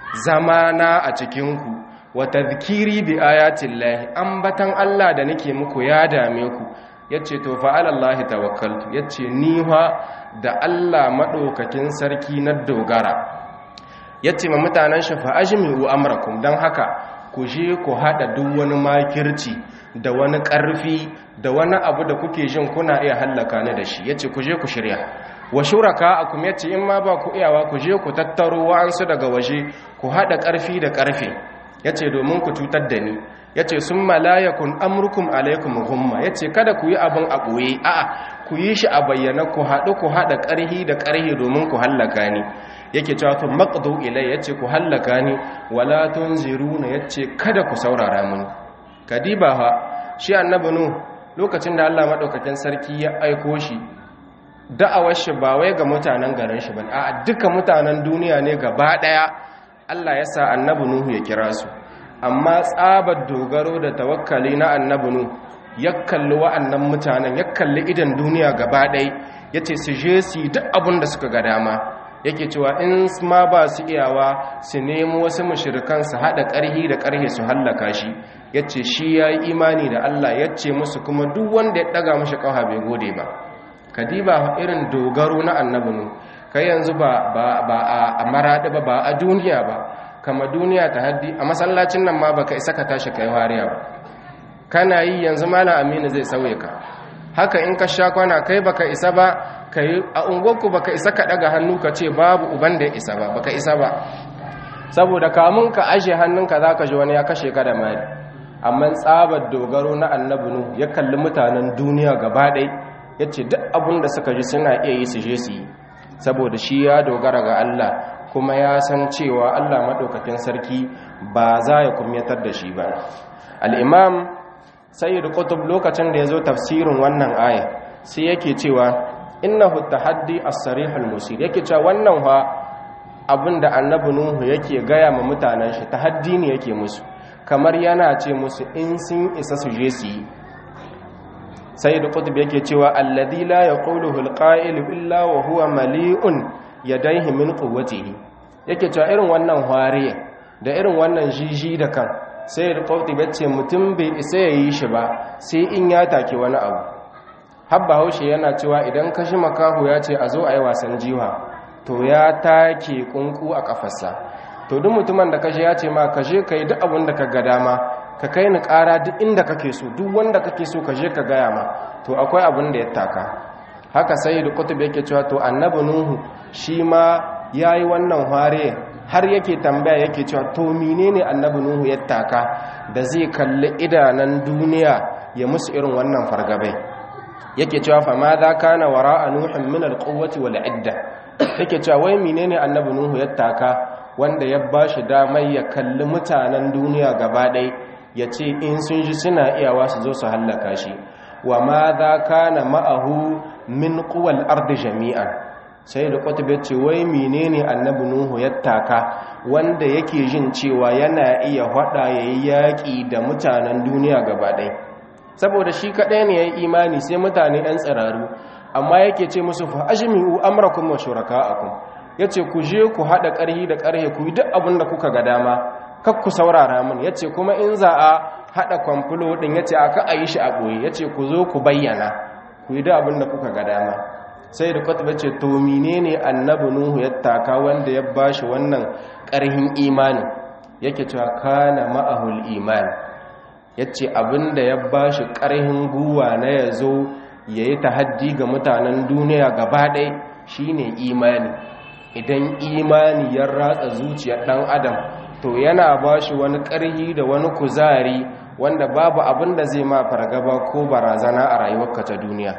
zamana a cikin ku wa tadhkiri bi ayatin lahi ambatan Allah da nake muku ya dame ku yace to fa alallahi tawakkaltu yace ni fa da Allah madaukakin sarki na dogara yace ma mutanen shi fa ajmi'u amrakum dan haka ku je ku hada duk wani makirci da wani karfi da wani abu da kuke jin kuna iya hallaka ni da shi yace ku je ku shirya wa shuraka akum yace in ma ba ku iyawa ku je ku tattaro wa'ansu daga waje ku hada karfi da karfe ya ce domin ku cutar da ni ya ce sun malayakun amurkum alaikum humma ya ce kada ku yi abin a ɓoye a'a ku yi shi a bayyana ku haɗu ku haɗa ƙarhi da ƙarhi domin ku hallaka ni yake cewa tun maƙado ilai ya ce ku hallaka ni wala tun ziruna ya ce kada ku saurara mini kadiba ha shi annabi nu lokacin da allah maɗaukakin sarki ya aiko shi da'awar shi ba wai ga mutanen garin shi ba a duka mutanen duniya ne gaba ɗaya Allah ya sa annabi Nuhu ya kira su amma tsabar dogaro da tawakkali na annabi Nuhu ya kalli wa'annan mutanen ya kalli idan duniya gaba ɗaya ya ce su je su duk abin da suka ga dama yake cewa in ma ba su iyawa su nemo wasu mashirikan su haɗa ƙarhi da ƙarhe su hallaka shi ya ce shi ya yi imani da Allah ya ce musu kuma duk wanda ya ɗaga mashi ƙawa bai gode ba kadiba irin dogaro na annabi Nuhu kai yanzu ba a maraɗi ba ba a duniya ba kama duniya ta haddi a masallacin nan ma baka isa ka tashi kai wariya ba kana yi yanzu malam aminu zai sauye ka haka in ka sha kwana kai baka isa ba kai a unguwarku baka isa ka daga hannu ka ce babu uban da ya isa ba baka isa ba saboda kamun ka ashe hannunka za ka ji wani ya kashe ka da mari amma tsabar dogaro na annabi nu ya kalli mutanen duniya gaba ɗaya ya ce duk abin da suka ji suna iya yi su je su yi saboda shi ya dogara ga Allah kuma ya san cewa Allah maɗaukakin sarki ba za ya kumyatar da shi ba al'imam sayyid qutub lokacin da ya zo tafsirin wannan aya sai yake cewa innahu tahaddi as-sarihul musir yake cewa wannan fa abinda annabi nuhu yake gaya ma mutanen shi tahaddi ne yake musu kamar yana ce musu in sun isa su je su yi sayyid qutub yake cewa alladhi la yaquluhu al-qa'il illa wa huwa mali'un yadayhi min quwwatihi yake cewa irin wannan hwariya da irin wannan jiji da kan sai da qutub yace mutum bai isa yayi shi ba sai in ya take wani abu habba haushe yana cewa idan kashi makahu ya ce a zo a yi wasan jiwa to ya take kunku a kafarsa to duk mutumin da kashe ya ce ma kashe ka yi duk abin da ka ga dama ka kai ni ƙara duk inda kake so duk wanda kake so kashe ka gaya ma to akwai abin da ya taka haka sai da kutub yake cewa to annabi nuhu shi ma ya yi wannan hare har yake tambaya yake cewa to menene annabi nuhu ya taka da zai kalli idanan duniya ya musu irin wannan fargabai yake cewa fa ma za kana wara'a nuhin min alquwwati wal idda yake cewa wai menene annabi nuhu ya taka wanda ya bashi damar ya kalli mutanen duniya gaba ɗaya ya ce in sun ji suna iyawa su zo su hallaka shi wa ma za kana ma'ahu min quwwal ardi jami'an sai da kwatabe ce wai menene annabi nuhu ya taka wanda yake jin cewa yana iya hada yayi yaki da mutanen duniya gaba ɗaya saboda shi kaɗai ne ya yi imani sai mutane 'yan tsiraru amma yake ce musu fa ajmi'u amrakum wa shuraka'akum yace ku je ku haɗa ƙarhi da ƙarhe ku yi duk abin da kuka ga dama kak ku saurara min yace kuma in za a haɗa kwamfulo ɗin yace aka a yi shi a ɓoye yace ku zo ku bayyana ku yi duk abin da kuka ga dama sai da kwatba ce to menene annabi nuhu ya taka wanda ya bashi wannan ƙarhin imani yake cewa kana ma'ahul imani ya ce abinda ya ba shi ƙarhin guwa na ya zo ya yi tahaddi ga mutanen duniya gaba ɗai shi ne imani idan imani ya ratsa zuciyar ɗan adam to yana ba shi wani ƙarhi da wani kuzari wanda babu abin da zai ma fargaba ko barazana a rayuwarka ta duniya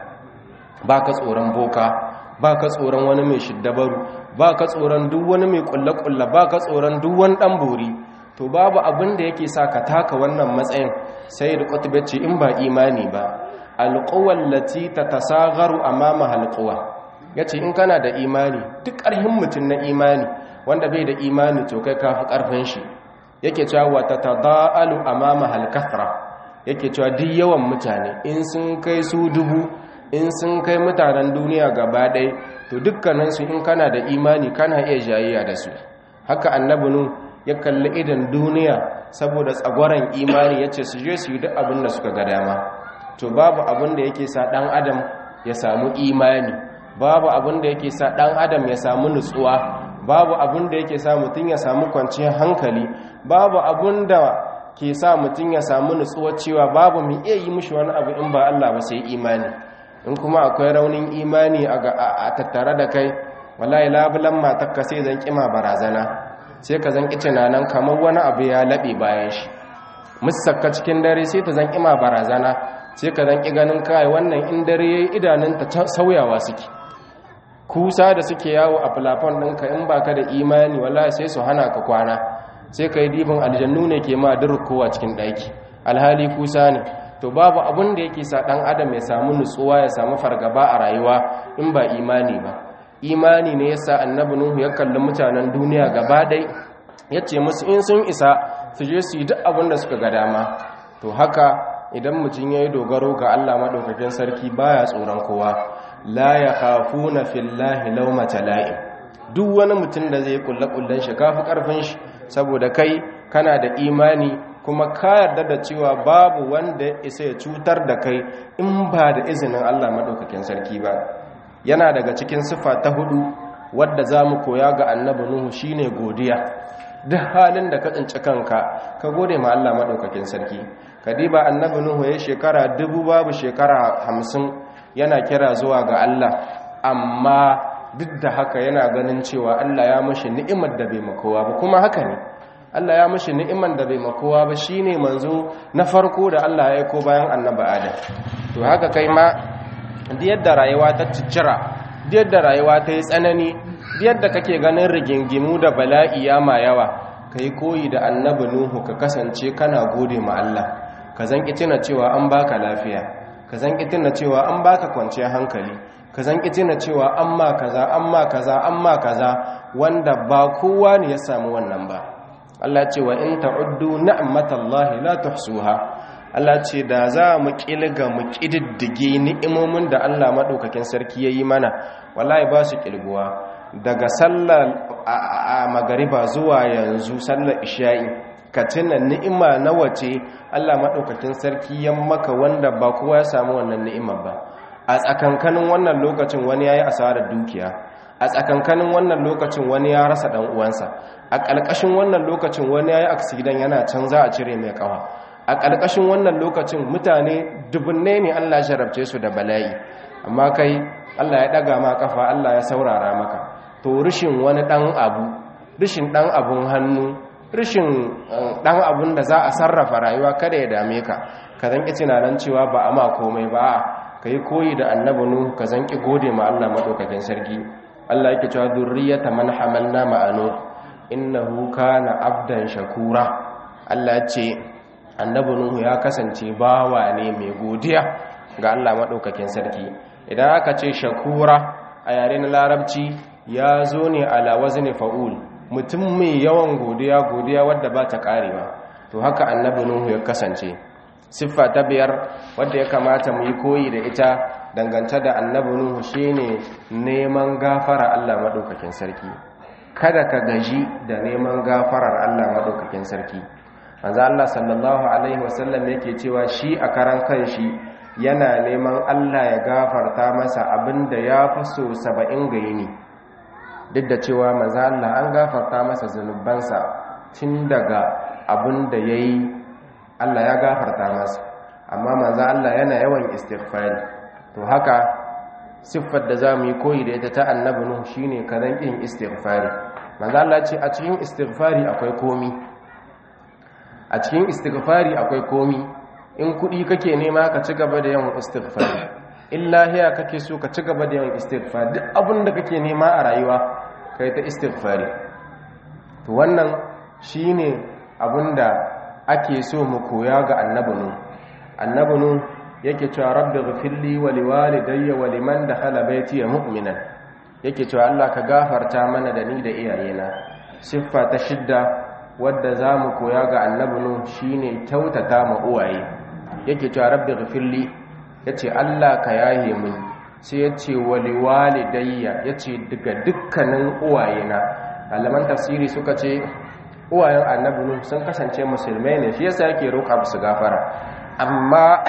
ba ka tsoron boka ba ka tsoron wani mai shiddabaru ba ka tsoron duk wani mai ƙulle-ƙulle ba ka tsoron duk wani ɗan bori to babu abin da yake sa ka taka wannan matsayin sai da kwatube ce in ba imani ba alƙuwar lati ta tasagaru a mama halƙuwa ya ce in kana da imani duk ƙarfin mutum na imani wanda bai da imani to kai kafi ƙarfin shi yake cewa wata ta da'alu a mama halkafra yake cewa duk yawan mutane in sun kai su dubu in sun kai mutanen duniya gaba ɗaya to dukkaninsu in kana da imani kana iya jayayya da su haka annabinu ya kalli idan duniya saboda tsagwaron imani ya ce su je su yi duk abin da suka ga dama to babu abin da yake sa ɗan adam ya samu imani babu abin da yake sa ɗan adam ya samu nutsuwa babu abin da yake sa mutum ya samu kwanciyar hankali babu abin da ke sa mutum ya samu nutsuwa cewa babu mai iya yi mushi wani abu in ba Allah ba sai imani in kuma akwai raunin imani a tattare da kai wallahi labulan matakka sai zan kima barazana sai ka zan kice nan kamar wani abu ya laɓe bayan shi musakka cikin dare sai ta zan kima barazana sai ka zan ki ganin kai wannan in dare yayi idanunta sauyawa suke kusa da suke yawo a filafon ɗinka in baka da imani wallahi sai su hana ka kwana sai ka yi dibin aljannu ne ke ma durkowa cikin ɗaki alhali kusa ne to babu abin da yake sa ɗan adam ya samu nutsuwa ya samu fargaba a rayuwa in ba imani ba imani ne yasa annabi nuhu ya kalli mutanen duniya gaba ɗai ya ce musu in sun isa su je su yi duk abin da suka ga dama to haka idan mutum ya yi dogaro ga allah maɗaukakin sarki baya tsoron kowa la ya hafu na fillahi laumata la'im duk wani mutum da zai kulle-kullen shi kafi ƙarfin shi saboda kai kana da imani kuma ka yarda da cewa babu wanda ya isa ya cutar da kai in ba da izinin Allah madaukakin sarki ba yana daga cikin sifa ta hudu wadda za mu koya ga annabi nuhu shine godiya duk halin da ka tsinci kanka ka gode ma Allah madaukakin sarki ka diba annabi nuhu ya shekara dubu babu shekara hamsin yana kira zuwa ga Allah amma duk da haka yana ganin cewa Allah ya mashi ni'imar da bai makowa ba kuma haka ne Allah ya mashi ni'imar da bai makowa ba shine manzo na farko da Allah ya aiko bayan annabi Adam to haka kai ma da yadda rayuwa ta ciccira yadda rayuwa ta yi tsanani yadda kake ganin rigingimu da bala'i ya ma yawa ka yi koyi da annabi nuhu ka kasance kana gode ma Allah ka zanki tuna cewa an baka lafiya ka zanki tuna cewa an baka kwanciyar hankali ka zanki tuna cewa an ma kaza an ma kaza an ma kaza wanda ba kowa ne ya samu wannan ba Allah ce wa in ta'uddu ni'matallahi la tuhsuha Allah ce da za mu kilga mu kididdige ni'imomin da Allah madaukakin sarki yayi mana wallahi ba su kilguwa daga sallar a magariba zuwa yanzu sallar isha'i ka tuna ni'ima na wace Allah madaukakin sarki ya maka wanda ba kowa ya samu wannan ni'imar ba a tsakankanin wannan lokacin wani yayi asarar dukiya a tsakankanin wannan lokacin wani ya rasa dan uwansa a ƙalƙashin wannan lokacin wani yayi accident yana can za a cire mai kawa a ƙalƙashin wannan lokacin mutane dubunne ne Allah ya jarabce su da bala'i amma kai Allah ya daga ma kafa Allah ya saurara maka to rishin wani dan abu rishin dan abun hannu rishin dan abun da za a sarrafa rayuwa kada ya dame ka ka zanki tunanin cewa ba a ma komai ba kai koyi da annabi nuhu ka zanki gode ma Allah madaukakin sarki Allah yake cewa zurriyata man hamalna ma'anu innahu kana abdan shakura Allah ce annabi nuhu ya kasance bawa ne mai godiya ga Allah madaukakin sarki idan aka ce shakura a yare na larabci ya zo ne ala wazni fa'ul mutum mai yawan godiya godiya wadda ba ta karewa to haka annabi nuhu ya kasance siffa ta biyar wadda ya kamata mu yi koyi da ita dangance da annabi nuhu shine neman gafara Allah madaukakin sarki kada ka gaji da neman gafarar Allah madaukakin sarki manzo Allah sallallahu alaihi wasallam yake cewa shi a karan kanshi yana neman Allah ya gafarta masa abinda ya fi so 70 ga yini duk da cewa manzo Allah an gafarta masa zanubansa tun daga abinda yayi Allah ya gafarta masa amma manzo Allah yana yawan istighfari to haka siffar da za mu yi koyi da ita ta annabi nuhu shine kazan yin istighfari manzo Allah ce a cikin istighfari akwai komi a cikin istighfari akwai komi in kudi kake nema ka ci gaba da yawan istighfari in lahiya kake so ka ci gaba da yawan istighfari duk abin da kake nema a rayuwa kai ta istighfari to wannan shine abinda ake so mu koya ga annabi nuhu annabi nuhu yake cewa rabbi ghfirli wa liwalidayya wa liman dakhala baiti mu'minan yake cewa Allah ka gafarta mana da ni da iyayena siffa ta shidda wadda zamu koya ga annabi nu shine kyautata ma uwaye yake cewa rabbi ghfirli yace Allah ka yahe min sai yace wa liwalidayya yace daga dukkanin uwayena malaman tafsiri suka ce uwayen annabi nu sun kasance musulmai ne shi yasa yake roƙa musu gafara amma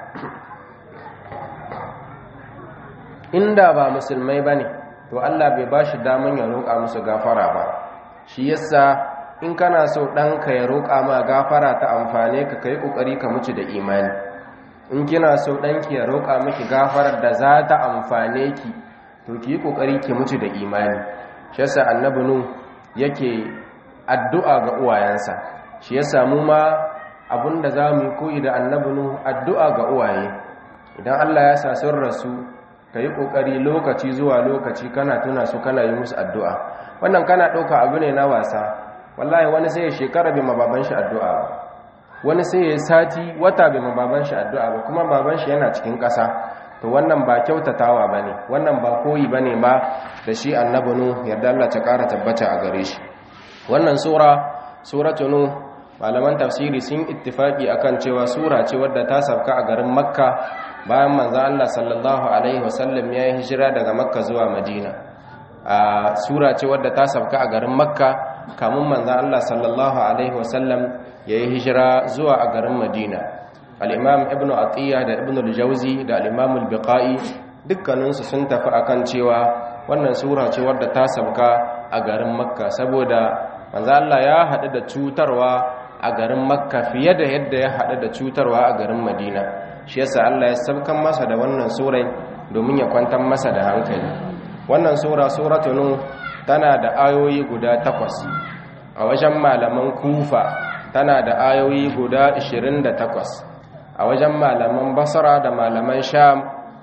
inda ba musulmai ba ne to Allah bai ba shi daman ya roƙa musu gafara ba shi yasa in kana so ɗanka ya roƙa ma gafara ta amfane ka kai ƙoƙari ka mutu da imani in kina so ɗanki ya roƙa miki gafarar da za ta amfane ki to ki yi ƙoƙari ki mutu da imani shi yasa annabi nu yake addu'a ga uwayensa shi yasa mu ma abinda za mu yi koyi da annabi nu addu'a ga uwaye idan Allah ya sa sun rasu ka yi ƙoƙari lokaci zuwa lokaci kana tuna su kana yi musu addu'a wannan kana ɗauka abu ne na wasa wallahi wani sai ya shekara bai mababan shi addu'a ba wani sai ya sati wata bai mababan shi addu'a ba kuma baban shi yana cikin ƙasa to wannan ba kyautatawa ba ne wannan ba koyi ba ne ba da shi annabinu yarda Allah ta ƙara tabbata a gare shi wannan sura suratu nu malaman tafsiri sun ittifaki akan cewa sura ce wadda ta sabka a garin makka bayan manzo Allah sallallahu alaihi wasallam ya yi hijira daga makka zuwa madina a sura ce wadda ta sabka a garin makka kamun manzo Allah sallallahu alaihi wasallam ya yi hijira zuwa a garin madina al-imam ibn atiya da ibn al-jawzi da al-imam al-biqai dukkaninsu sun tafi akan cewa wannan sura ce wadda ta sabka a garin makka saboda manzo Allah ya haɗu da cutarwa a garin makka fiye da yadda ya haɗu da cutarwa a garin madina shi yasa Allah ya sabkan masa da wannan surai domin ya kwantar masa da hankali wannan sura suratu nu tana da ayoyi guda takwas a wajen malaman kufa tana da ayoyi guda 28 a wajen malaman basra da malaman sham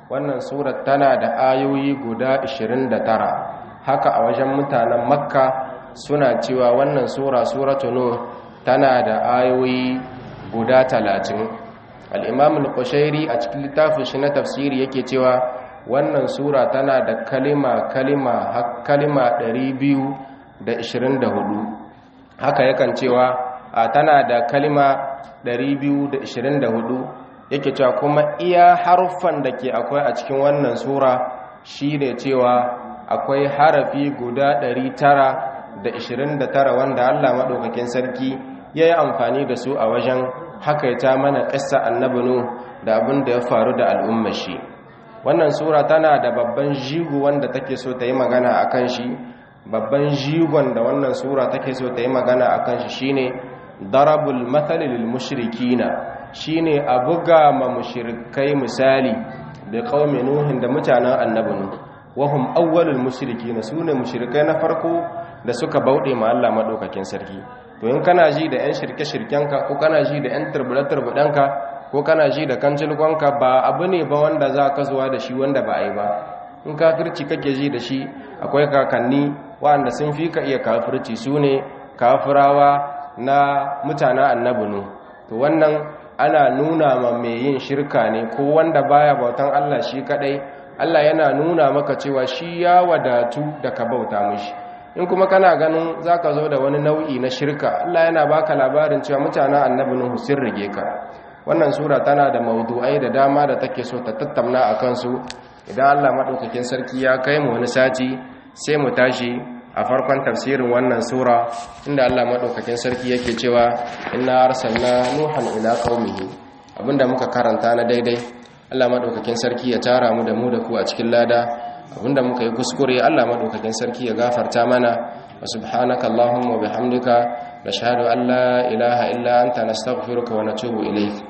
wannan surar tana da ayoyi guda 29 haka a wajen mutanen makka suna cewa wannan sura suratu nuh tana da ayoyi guda 30 al-imam al-qushairi a cikin littafin shi na tafsiri yake cewa wannan sura tana da kalima kalima har kalima 224 haka yakan cewa tana da kalima 224 yake cewa kuma iya haruffan da ke akwai a cikin wannan sura shi ne cewa akwai harafi guda 929 wanda Allah maɗaukakin sarki ya yi amfani da su a wajen hakaita mana ƙasa annabinu da abin da ya faru da al'ummar shi wannan sura tana da babban jigo wanda take so ta yi magana a kan shi babban jigon da wannan sura take so ta yi magana a kan shi shine darabul mathalil mushrikina shine a buga ma mushrikai misali da qaumi nuhin da mutanen annabi nuh wahum awwalul mushrikin sune mushrikai na farko da suka bauɗe ma Allah madaukakin sarki to in kana ji da yan shirke shirkenka ko kana ji da yan turbula turbudanka ko kana ji da kancilkonka ba abu ne ba wanda za ka zuwa da shi wanda ba a yi ba in kafirci kake ji da shi akwai kakanni waɗanda sun fi ka iya kafirci su ne kafirawa na mutanen annabi nuh to wannan ana nuna ma mai yin shirka ne ko wanda baya bautan Allah shi kadai Allah yana nuna maka cewa shi ya wadatu da ka bauta mishi in kuma kana ganin zaka zo da wani nau'i na shirka Allah yana baka labarin cewa mutanen annabi Nuhu sun rige ka wannan sura tana da maudu'ai da dama da take so ta tattauna akan su idan Allah madaukakin sarki ya kai mu wani sati sai mu tashi a farkon tafsirin wannan sura inda Allah madaukakin sarki yake cewa inna arsalna nuhan ila qaumihi abinda muka karanta na daidai Allah madaukakin sarki ya tara mu da mu da ku a cikin lada abinda muka yi kuskure Allah madaukakin sarki ya gafarta mana wa subhanaka allahumma wa bihamdika nashhadu an la ilaha illa anta nastaghfiruka wa natubu ilayk